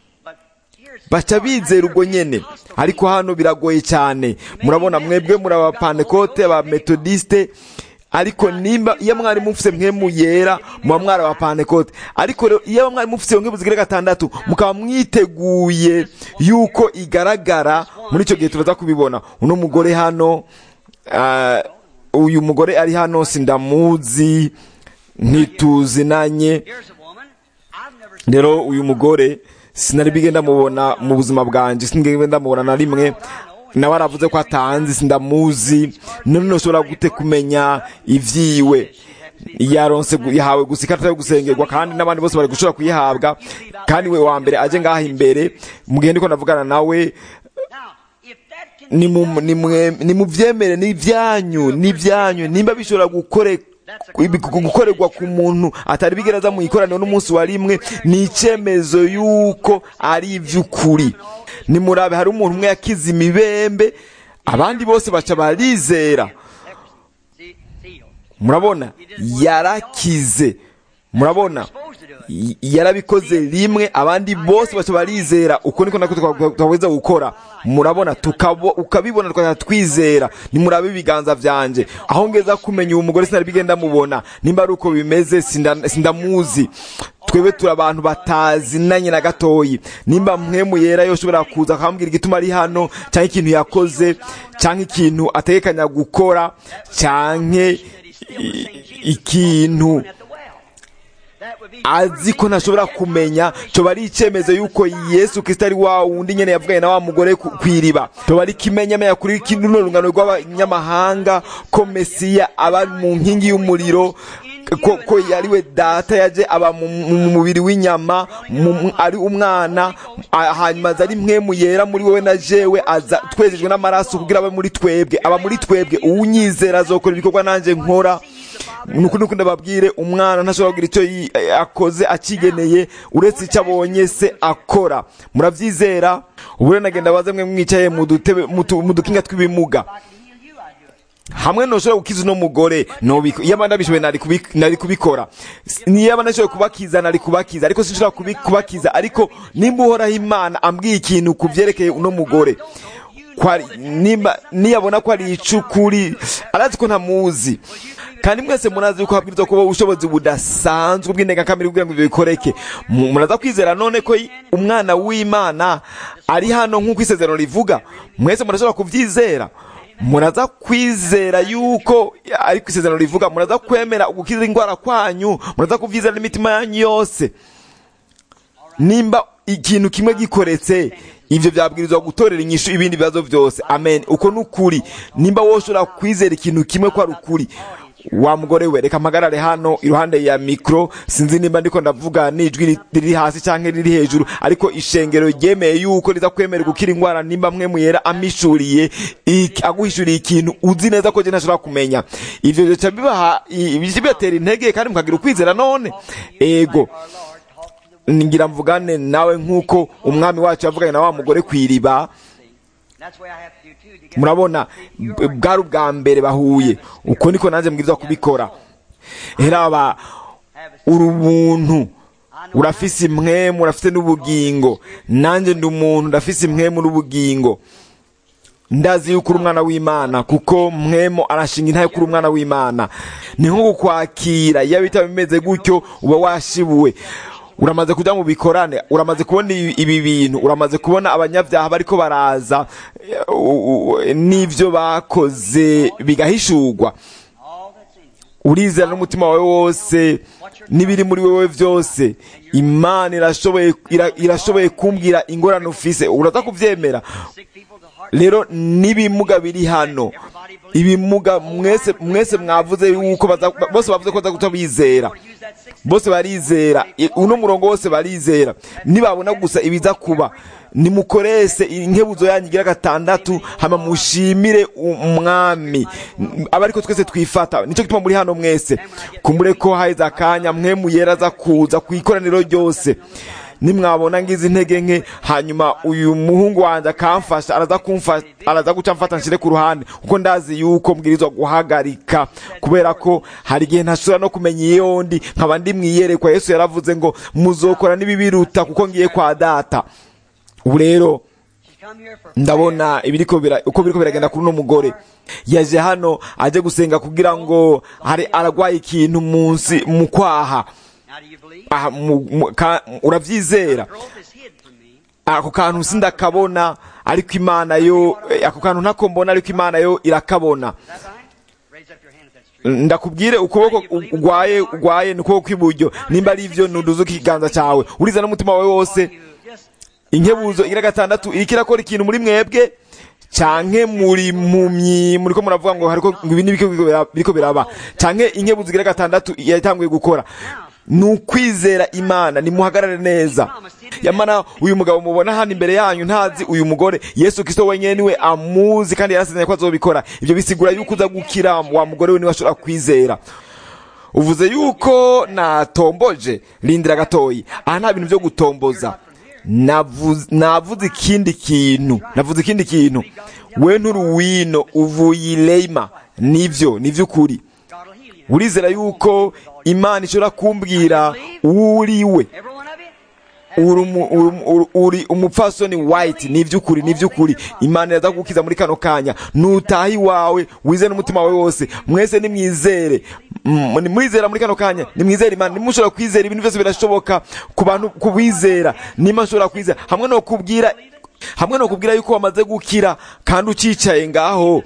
baca bizera ubwo nyene ariko hano biragoye cyane murabona mwebwe muri abapantekote abametodiste ariko nimba iyo mwari mufise mwemu yera muba mwari abapantekote ariko rero iyo mwari mufise nk'ibu zigira gatandatu mukaba mwiteguye yuko igaragara muri icyo gihe turaza kubibona uno mugore hano ah, uyu mugore ari hano sindamuzi ntituzinanye Here's a woman I've never seen. rero uyu mugore sinari bige ndamubona mu buzima bwanjye sinigeze ndamubona na rimwe nawe aravuze ko atanzi sindamuzi none ntushobora gute kumenya ibyiwe yaronse gu- yahawe gusa ikarita yo gusengerwa kandi n'abandi bose bari gushobora kuyihabwa kandi we wa mbere aje ngaha imbere mu gihe ndiko ndavugana nawe Now, if that can ni mu- ni mwe- ni mu byemere ni ibyanyu ni ibyanyu nimba bishobora gukore ibi- gukorerwa ku muntu atari bigereza mu ikoraniro n'umunsi wa rimwe ni icyemezo y'uko ari iby'ukuri nimurabe hari umuntu umwe yakize imibembe abandi bose baca barizera see, seal. murabona yarakize murabona Y- yarabikoze rimwe abandi bose baca barizera uko niko nako twaweza gukora murabona tukabo ukabibona tukajya twizera nimurabe ibiganza vyanje aho ngeza kumenya uwo mugore sinari bigenda mubona nimba ari uko bimeze sinda- sindamuzi twebwe turi abantu batazinanye na gatoyi nimba mwemu yera yoshobora kuza akambwira igituma ari hano cyangwa ikintu yakoze cyangwa ikintu ategekanya gukora cyangwa i- ikintu At the well. That would be azi ko ntashobora kumenya coba ari icyemezo y'uko yesu kirisito ari wa wundi nyene yavuganye na wa mugore ku ku iriba coba ari ikimenyamenya kuri runo rungano rw'abanyamahanga ko mesiya aba mu nkingi y'umuriro ko, ko yariwe data yaje aba mu mu mubiri w'inyama mu- ari umwana a- hanyuma aza ari mwemu yera muri wowe na jewe aza twejejwe n'amaraso kugira abe muri twebwe aba muri twebwe uwunyizera azokora ibikorwa nanjye nkora nuko nuko ndababwire umwana ntashobora kugira icyo yi- eh, akoze akigeneye uretse icyo abonye se akora murabyizera ubu rero nagenda baze mwe mwicaye mu dutebe mu tu- mu dukinga tw'ibimuga I can heal you, I do it. hamwe ntushobora gukiza uno mugore nobiko iyo abandi abishoboye nari kubi- nari kubikora S- niyo abandi ashoboye kubakiza nari kubakiza ariko sinshobora kubi- kubakiza ariko nimba uhoraho imana ambwiye ikintu ku byerekeye uno mugore ko ari- nimba niyabona ko ari icukuri arazi ko ntamuzi kandi mwese murazi yuko habwirizwa kuba ubushobozi budasanzwe bw'indengakamere kugira ngo ibyo bikoreke Mu- muraza kwizera none ko i- umwana w'imana ari hano nk'uko isezerano rivuga mwese murashobora kubyizera muraza kwizera yuko ariko isezerano rivuga muraza kwemera gukiza indwara kwanyu muraza kubyizera n'imitima yanyu yose nimba ikintu kimwe gikoretse ibyo byabwirizwa gutorera inyishu ibindi bibazo byose amen uko ni ukuri nimba wowe ushobora kwizera ikintu kimwe ko ari ukuri wa mugore we reka mpagarare hano iruhande ya mikoro sinzi nimba ndiko ndavuga n'ijwi ri- riri hasi cyangwa riri hejuru ariko ishengero ryemeye yuko riza kwemera gukira indwara nimba mwe muyera amishuriye iki- aguhishuriye ikintu uzi neza ko je ntashobora kumenya ivyo bica bibaha i- bica bibatera intege kandi mukagira ukwizera none ego Our Lord talked to the ngira mvugane nawe nk'uko umwami wacu yavuganye na wa mugore ku iriba That's the way I have to do too. To get murabona b- bwari ubwa mbere bahuye uko niko nanjye mbwirizwa kubikora heraba have a uri ubuntu urafise impwemu urafite n'ubugingo nanjye ndi umuntu ndafise impwemu n'ubugingo ndazi yuko uri umwana w'imana kuko mwemo arashinga intaye kuri umwana w'imana ni nko kukwakira iyo bitaba bimeze gutyo uba washibuwe uramaze kujya mu bikorane uramaze kubona ibi ibi bintu uramaze kubona abanyabyaha bariko baraza eh, u- u- n'ivyo bakoze bigahishurwa all that's in you. urizera n'umutima wawe wose n'ibiri muri wewe byose imana irashoboye ira- irashoboye kumbwira ingorane ufise uraza kuvyemera Sick people to heart. rero n'ibimuga biri hano ibimuga mwese mwese mwavuze yuko baza- bose bavuze ko baza guta bizera Use that six bose barizera I- uno murongo wose barizera nibabona gusa ibiza kuba nimukorese inkebuzo yanyu igira gatandatu hama mushimire umwami aba ariko twese twifata nicyo gituma muri hano mwese kumbure ko haheze akanya mwe muyera aza kuza ku ikoraniro ryose nimwabona ngize intege nke hanyuma uyu muhungu wanjye akamfasha araza kumfasha araza guca mfata nshire ku ruhande kuko ndazi yuko mbwirizwa guhagarika kubera ko hari igihe ntashobora no kumenya iyo ndi nkaba ndi mwiyerekwa yesu yaravuze ngo muzokora n'ibibiruta kuko ngiye kwa data ubu rero She's come here for ndabona ibiriko bira uko biriko biragenda kuri uno mugore yaje hano aje gusenga kugira ngo hari aragwaye ikintu munsi mu kwaha Now do you believe? aha mu- mu- ka- uravyizera Growth is hid from me. ako kantu sindakabona ariko imana yo eh, ako kantu ntako mbona ariko imana yo irakabona Is that right? Raise up your hand if that's true. ndakubwire ukuboko ugwaye ugwaye ni ukuboko kw'iburyo nimba ari ivyo nuduze ikiganza cawe uriza n'umutima wawe wose You just inkebuzo igira gatandatu iriko irakora ikintu muri mwebwe canke muri mumyi muriko muravuga ngo hariko ngo ibi nibiko biriko biraba canke inkebuzo igira gatandatu yatanguye gukora ni ukwizera imana nimuhagarare neza yamana uyu mugabo mubona hano imbere yanyu ntazi uyu mugore yesu kristo wenyene niwe amuzi kandi yarasezeranye ko azobikora ivyo bisigura yuko uza gukira wa mugore we niwe ashobora kwizera uvuze yuko natomboje rindira gatoyi aha nta bintu byo gutomboza navuze navuze ikindi kintu navuze ikindi kintu we nturuwino uvuye ireima nivyo nivy'ukuri God will heal you. urizera yuko imana ishobora kumbwira uwo uri we Every one of you. uri umu- uri umu- uri- uri umupfasoni white ni iby'ukuri ni iby'ukuri imana iraza kugukiza muri kano kanya nutaha iwawe wizere n'umutima wawe wose mwese nimwizere Mm, nimwizera muri kano kanya nimwizere imana nimushobora kwizera ibintu byose birashoboka ku bantu kubizera nimba nshobora kwizera hamwe no kubwira hamwe no kubwira yuko wamaze gukira kandi ucicaye ngaho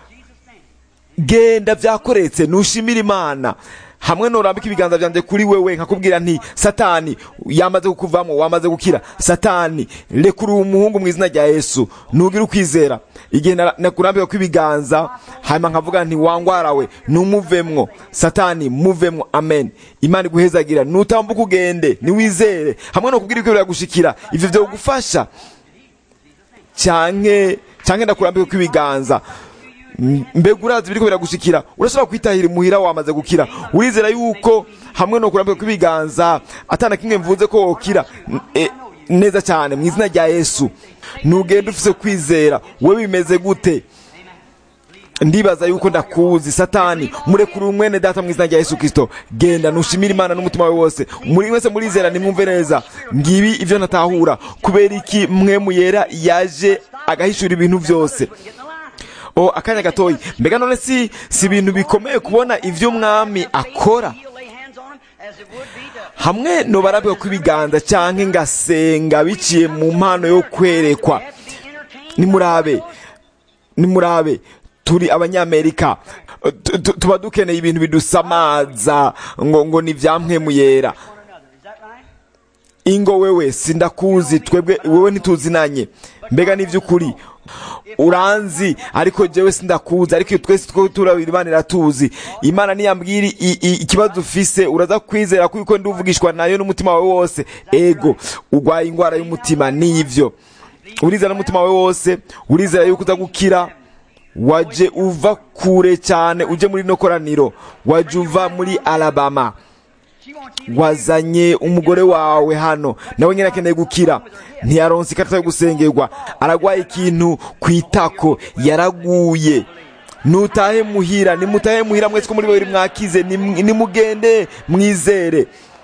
genda byakoretse nushimira imana hamwe norambika ibiganza byanjye kuri wewe nkakubwira nti satani yamaze kukuvamo wamaze gukira satani rekura uwo muhungu mu izina rya yesu ntugire ukwizera igihe na- nakurambika kw'ibiganza hanyuma nkavuga nti wangwarawe numuvemwo satani muvemwo amen imana iguhezagira nutambuka ugende niwizere hamwe no kubwira ibyo biragushikira ivyo vyogufasha canke canke ndakurambika kw'ibiganza M- mbega urazi biriko biragushikira urashobora kwitahira imuhira wamaze gukira urizera yuko hamwe no kurambika kw'ibiganza atana kimwe mvuze ko wokira N- e, neza cyane mu izina rya yesu nugenda ufise kwizera we bimeze gute ndibaza yuko ndakuzi satani murekure umwene data mu izina rya yesu kristo genda nushimire imana n'umutima wawe wose muri wese murizera nimwumve neza ngibi ivyo ntatahura kubera iki mwe muyera yaje agahishura ibintu byose o akanya gatoyi mbega none si si ibintu bikomeye kubona ivyo umwami akora He'll lay hands on him as it would be to hamwe nobarabwa kw'ibiganza canke ngasenga biciye mu mpano yo kwerekwa have to be entertained. nimurabe nimurabe turi abanyamerika Tu- tu- tuba dukeneye ibintu bidusamaza ngo ngo ni mpwemu yera one another. Is that right? ingo wewe sindakuzi twebwe wewe ntituzinanye mbega n'ivy'ukuri uranzi ariko jewe sindakuzi ariko twese two turabira imana iratuzi imana niyambwira i- i- ikibazo ufise uraza kwizera kuko nduvugishwa nayo n'umutima wawe wose ego urwaye indwara y'umutima nivyo urizera n'umutima wawe wose urizera yuko uza gukira waje uva kure cyane uje muri no koraniro waje uva muri alabama She wants you to wazanye umugore wawe hano nawe nyine akeneye gukira ntiyaronse ikarita yo gusengerwa aragwaye ikintu ku itako yaraguye nutahe muhira nimutahe muhira mwese ko muri babiri mwakize nim- nimugende mwizere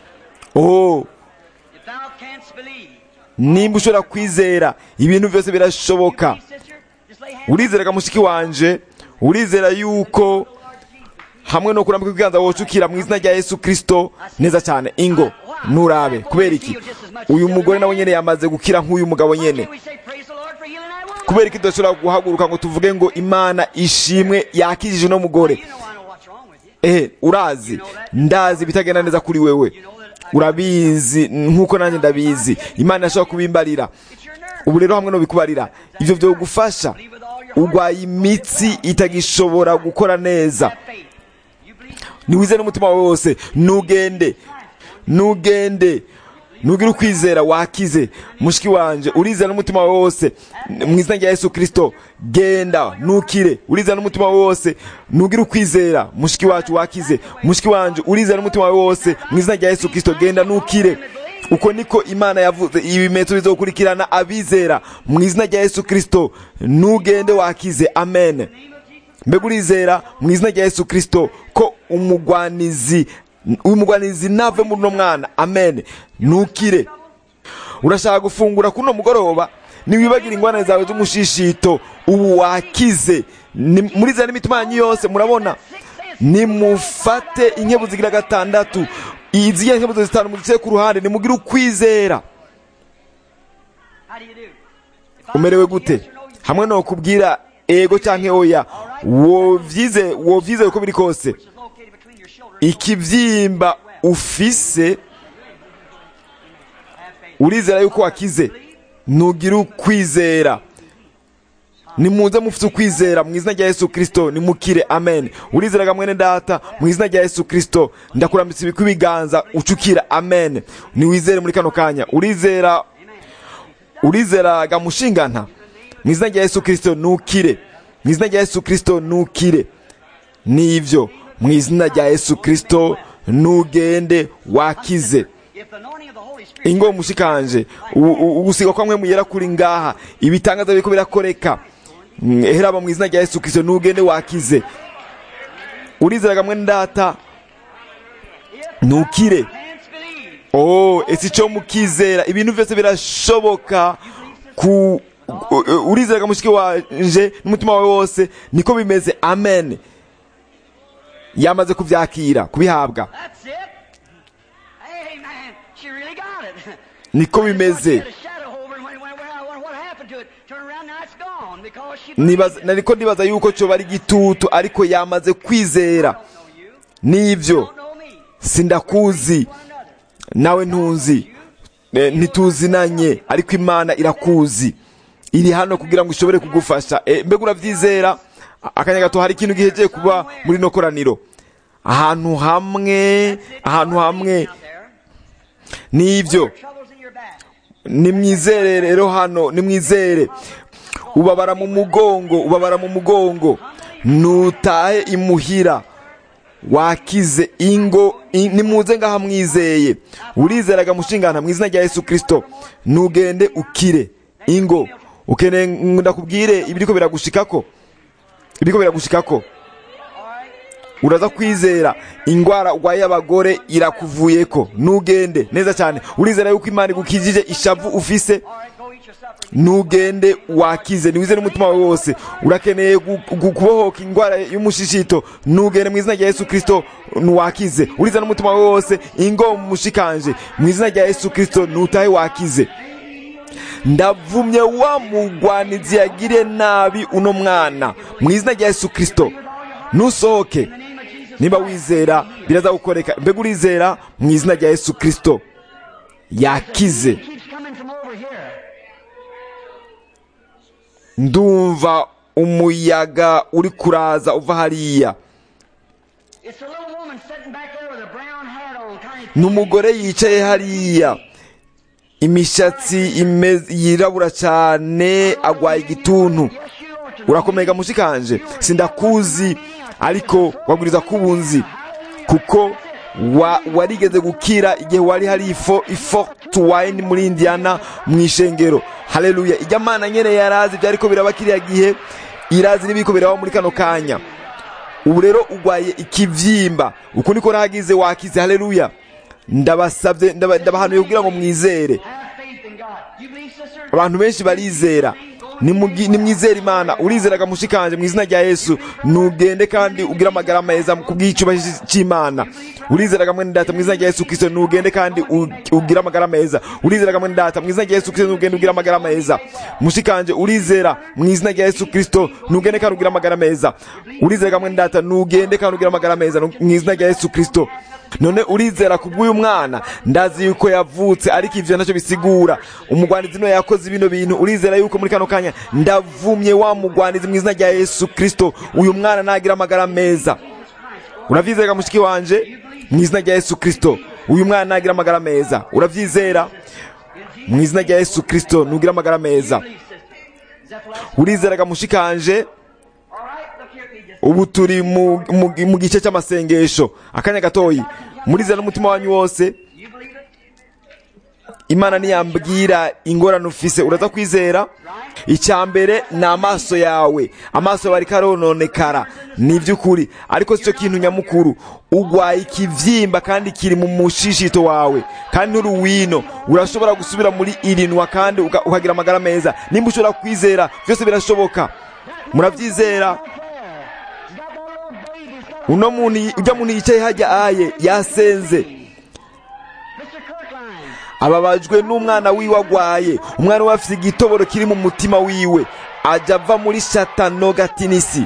oh If thou canst believe, nimba ushobora kwizera ibintu byose birashoboka sister, just lay hands urizeraga mushiki wanje urizera yuko hamwe no kurambika ibiganza wocukira mu izina rya yesu kristo neza cyane ingo nurabe kubera iki uyu mugore nawe nyene yamaze gukira nk'uyu mugabo nyene Can we say praise the Lord for healing that woman? kubera iki tudashobora guhaguruka ngo tuvuge ngo imana ishimwe yakijije uno mugore You know I know what's wrong with you. ehe urazi ndazi ibitagenda neza kuri wewe urabizi nk'uko nanjye ndabizi imana irashobora kubimbarira It's your nerve. ubu rero hamwe no bikubariira ibyo byogufasha urwaye imitsi itagishobora gukora neza Have faith. You believe? niwize n'umutima wawe wose nugende nugende nugire ukwizera wakize mushiki wanje urizera n'umutima wawe wose mu izina rya yesu kristo genda nukire urizera n'umutima wawe wose nugire ukwizera mushiki wacu wakize mushiki wanje urizera n'umutima wawe wose mu izina rya yesu kristo genda nukire uko niko imana yavuze ibimenyetso bizokurikirana abizera mu izina rya yesu kristo nugende wakize amen mbega urizera mu izina rya yesu kristo ko umugwanizi uyu mugwanizi nave muri uno mwana amen nukire urashaka gufungura kuno mugoroba niwibagira ingwane zawe z'umushishito ubu wakize Ni- murizera n'imitima yanyu yose murabona nimufate inkebu zigira gatandatu izigira inkebu zitanu muzice ku ruhande nimugire ukwizera How do you do? If I umerewe ask you gute yes or no, you hamwe no kubwira ego canke oya wovyize wovyizeye uko biri kose which is located between your shoulders. ikibyimba ufise Have faith. urizera yuko wakize nugira ukwizera nimuze mufite ukwizera mu izina rya yesu kristo nimukire amen urizeraga mwene data mu izina rya yesu kristo ndakurambitse ibikwi ibiganza ucukira amen niwizere muri kano kanya urizera urizeraga mushingana mu izina rya yesu kristo nukire mu izina rya yesu kristo nukire nivyo mu izina rya yesu kristo nugende wakize If the anointing of the Holy Spirit ingo mushikanje u- u- ugusiga kwa mwe muyera kuri ngaha ibitangaza biriko birakoreka Mm, heraba mu izina rya yesu kristo nugende wakize urizeraga mwene data nukire canst believe, oh ese ico mukizera ibintu vyose birashoboka ku u- urizeraga mushiki wanje n'umutima wawe wose niko bimeze amen yamaze kuvyakira kubihabwa that's it. Amen. She really got it. niko I just thought she bimeze had a shadow over and when, when, when, what happened to it? Turn around, now it's gone because she Nibaza- nariko ndibaza yuko coba ari igitutu ariko yamaze kwizera don't know you, n'ivyo don't know me. sindakuzi One another. nawe ntuzi Eh, ntituzinanye ariko imana irakuzi iri hano kugira ngo ishobore kugufasha Eh, mbega uravyizera A- akanya gato hari ikintu gihejeye kuba muri no koraniro ahantu hamwe ahantu hamwe Out there. n'ivyo Troubles in your back. nimwizere rero hano nimwizere ubabara mu mugongo ubabara mu mugongo nutahe imuhira wakize ingo in- nimuze ngaha mwizeye urizeraga mushingana mu izina rya yesu kristo nugende ukire ingo ukeneye ndakubwire ibiriko biragushikako ibiriko biragushikako uraza kwizera ingwara urwaye y'abagore irakuvuyeko nugende neza cyane urizera yuko imana igukijije ishavu ufise All right, go eat your supper. nugende wakize niwize n'umutima wawe wose urakeneye gu- gu- kubohoka indwara y'umushishito nugende mu izina rya yesu kristo wakize uriza n'umutima wawe wose ingo mushikanje mu izina rya yesu kristo nutahe wakize ndavumye wa mugwanizi yagiriye nabi uno mwana mu izina rya yesu kristo nusohoke niba wizera biraza gukoreka mbega urizera mu izina rya yesu kristo yakize It keeps coming from over here. ndumva umuyaga uri kuraza uva hariya It's a little woman sitting back there with a brown hat on, tiny ni umugore yicaye hariya imishatsi imeze- yirabura cyane agwaye igituntu Yes, you ought to know. urakomega mushikanje sindakuzi ariko waguriza kubunzi kuko wa, warigeze gukira igihe wari hari ifo ifo tuwayini muri indiana mu ishengero haleluya ijya mana nyene yarazi byariko biraba kiriya gihe irazi n'ibiko biraba muri kano kanya ubu rero ugwaye ikivyimba uku niko nahagize wakize haleluya ndabasabye ndaba- ndabahanuye kugira ngo mwizere Have faith in God. You believe, sister? abantu benshi barizera Nimugi- nimwizere imana urizeraga mushikanje mu izina rya yesu nugende kandi ugire amagara meza ku bw'icyubahiro cy'imana urizeraga mwene data mu izina rya yesu kristo nugende kandi u- ugire amagara meza urizeraga mwene data mu izina rya yesu kristo nugende ugire amagara meza mushikanje urizera mu izina rya yesu kristo nugende kandi ugire amagara meza urizeraga mwene data nugende kandi ugire amagara meza mu izina rya yesu kristo none urizera ku bw'uyu mwana ndazi yuko yavutse ariko ivyo ntacyo bisigura umugwanizi niwe yakoze bino bintu urizera yuko muri kano kanya ndavumye wa mugwanizi mu izina rya yesu kristo uyu mwana nagira amagara meza uravyizera mushiki wanje mu izina rya yesu kristo uyu mwana nagira amagara meza uravyizera mu izina rya yesu kristo nugira amagara meza Believe, sister. Is that the last? urizeraga mushikanje All right, look here, me just. ubu turi mu, mu, mu gice cy'amasengesho akanya gatoyi murizera n'umutima wanyu wose You believe it? imana niyambwira ingorane ufise uraza kwizera icya mbere ni amaso yawe amaso yawe ariko arononekara ni iby'ukuri ariko si cyo kintu nyamukuru ugwaye ikivyimba kandi kiri mu mushishito wawe kandi nturi wino urashobora gusubira muri irinwa kandi uka- ukagira amagara meza nimba ushobora kwizera byose birashoboka murabyizera uno muntu ujya muntu yicaye hajya aye yasenze Mr. Kirkline. ababajwe n'umwana wiwe agwaye umwana we afite igitoboro kiri mu mutima wiwe ajya ava muri shatanogatinisi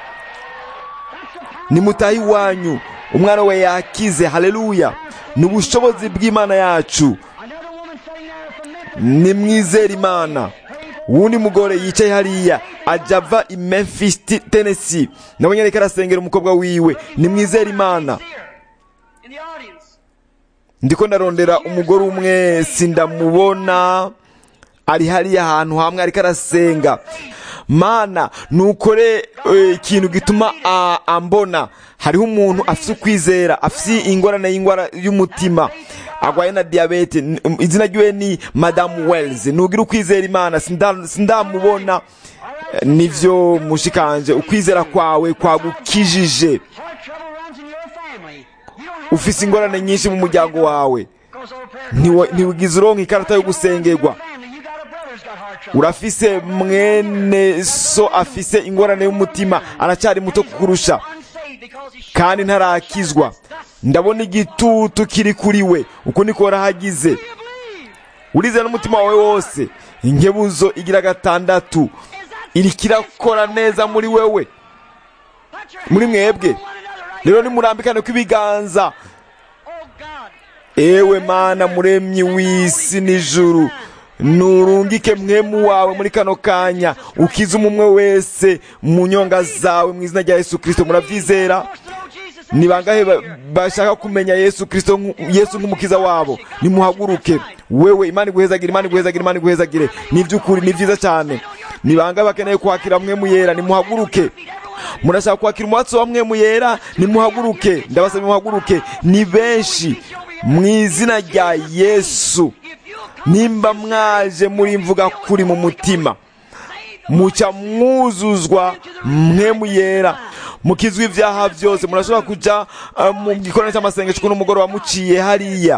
nimutahe iwanyu umwana we yakize haleluya ni ubushobozi bw'imana yacu Another woman sitting there from Memphis. nimwizere imana wundi mugore yicaye hariya ajya ava i memphis T- tennessee nabonye ariko arasengera umukobwa wiwe nimwizere imana Here, in the audience. ndiko ndarondera umugore umwe sindamubona ari hariya ahantu hamwe ariko arasenga mana nukore eh, ikintu gituma a- ambona hariho umuntu afite ukwizera afite ingorane y'ingwara y'umutima agwaye na diyabete N- um, izina ryiwe ni madamu wells nugira ukwizera imana sinda- sindamubona Eh, nivyo mushikanje ukwizera kwawe kwagukijije Heart trouble runs in your family. You don't have ufise ingorane nyinshi mu muryango wawe goes over prayer. Ntiwa- ntiwigize uronka ikarata yo gusengerwa Family, you got a brother's got heart trouble. urafise mwene so afise ingorane y'umutima aracyari muto kukurusha Unsaved because he's kandi ntarakizwa ndabona igitutu kiri kuri we uko niko warahagize Do you believe? urizera n'umutima wawe wose inkebuzo igira gatandatu Is that iriko irakora neza muri wewe put your muri hands mwebwe on one another right rero nimurambikane kw'ibiganza Oh God. ewe mana muremyi w'isi n'ijuru nurungike mwemu wawe muri kano kanya ukize umumwe wese mu nyonga zawe mu izina rya yesu kirisito murabyizera Wants to know Jesus ni bangahe ba- bashaka kumenya yesu kirisito nku- yesu nk'umukiza wabo nimuhaguruke wewe imana iguhezagire imana iguhezagire imana iguhezagire ni iby'ukuri ni byiza cyane ni bangahe bakeneye kwakira mwemu yera nimuhaguruke murashaka kwakira umwatsi wa mwemu yera nimuhaguruke ndabasaba muhaguruke ni benshi mu izina rya yesu nimba mwaje muri mvuga kuri mu mutima muca mwuzuzwa mwemu yera mukizwa ibyaha byose murashobora kujya uh, mu gikorane cy'amasengesho kuno mugoroba muciye hariya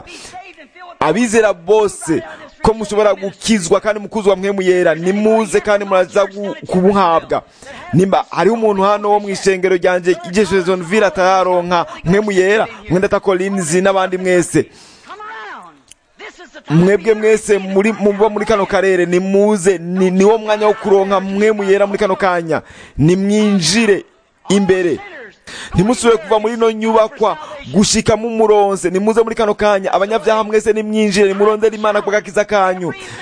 abizera bose ko mushobora gukizwa kandi mukuzwa mwemu yera nimuze kandi muraza gu- kubuhabwa nimba hariho umuntu hano wo mu ishengero ryanjye igesho zonville atararonka mwemu yera mwenda takolinzi n'abandi mwese Come around. This is the time mwebwe to mwese muri muba muri kano karere nimuze ni niwo mwanya wo kuronka mwemu yera muri kano kanya nimwinjire imbere sinners. ntimusubire kuva muri ino nyubakwa gushika mumuronse nimuze muri kano kanya abanyabyaha mwese nimwinjire nimurondere imana ku gakiza kanyu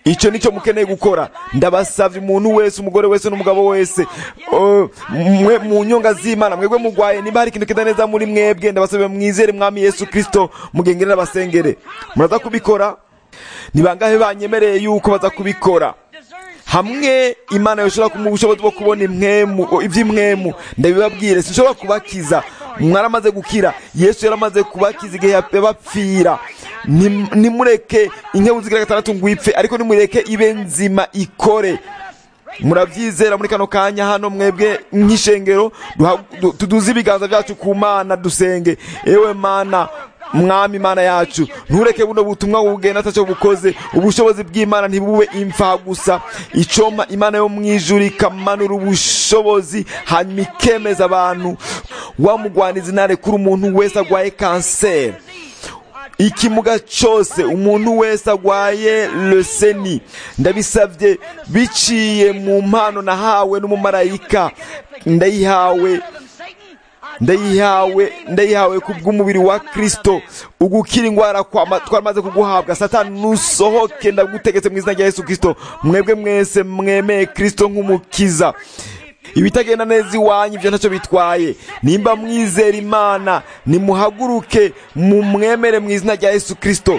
icyo nicyo mukeneye gukora ndabasabye umuntu wese umugore wese n'umugabo wese uh, mwe mu nyonga z'imana mwebwe mugwaye niba hari ikintu kida neza muri mwebwe ndabasabye mwizere mwami yesu kirisito mugengere n'abasengere muraza kubikora ni bangahe banyemereye yuko baza kubikora hamwe imana yoshobora kumuha ubushobozi bwo kubona imwemu iby'imwemu ndabibabwire sinshobora kubakiza mwaramaze gukira yesu yaramaze kubakiza igihe yabapfira Nim- nimureke inkebu zigira gatandatu ngo ipfe ariko nimureke ibe nzima ikore murabyizera muri kano kanya hano mwebwe nk'ishengero duha- du- tuduze ibiganza byacu ku mana dusenge ewe mana mwami imana yacu ntureke buno butumwa bugenda atacyo bukoze ubushobozi bw'imana ntibube imfa gusa icoma imana yo mu ijuru ikamanura ubushobozi hanyuma ikemeza abantu wamugwaniza intare kuri umuntu wese agwaye kanseri ikimuga cyose umuntu wese agwaye leseni ndabisabye biciye mu mpano nahawe n'umumarayika ndayihawe ndayihawe ndayihawe ku bw'umubiri wa kristo ugukira indwara kwama- twamaze kuguhabwa satani nusohoke ndagutegetse mu izina rya yesu kristo mwebwe mwese mwemeye kristo nk'umukiza ibitagenda neza iwanyu ibyo ntacyo bitwaye nimba mwizera imana nimuhaguruke mumwemere mu izina rya yesu kristo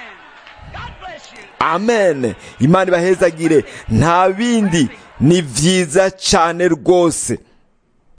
amen imana ibahezagire nta bindi ni byiza cyane rwose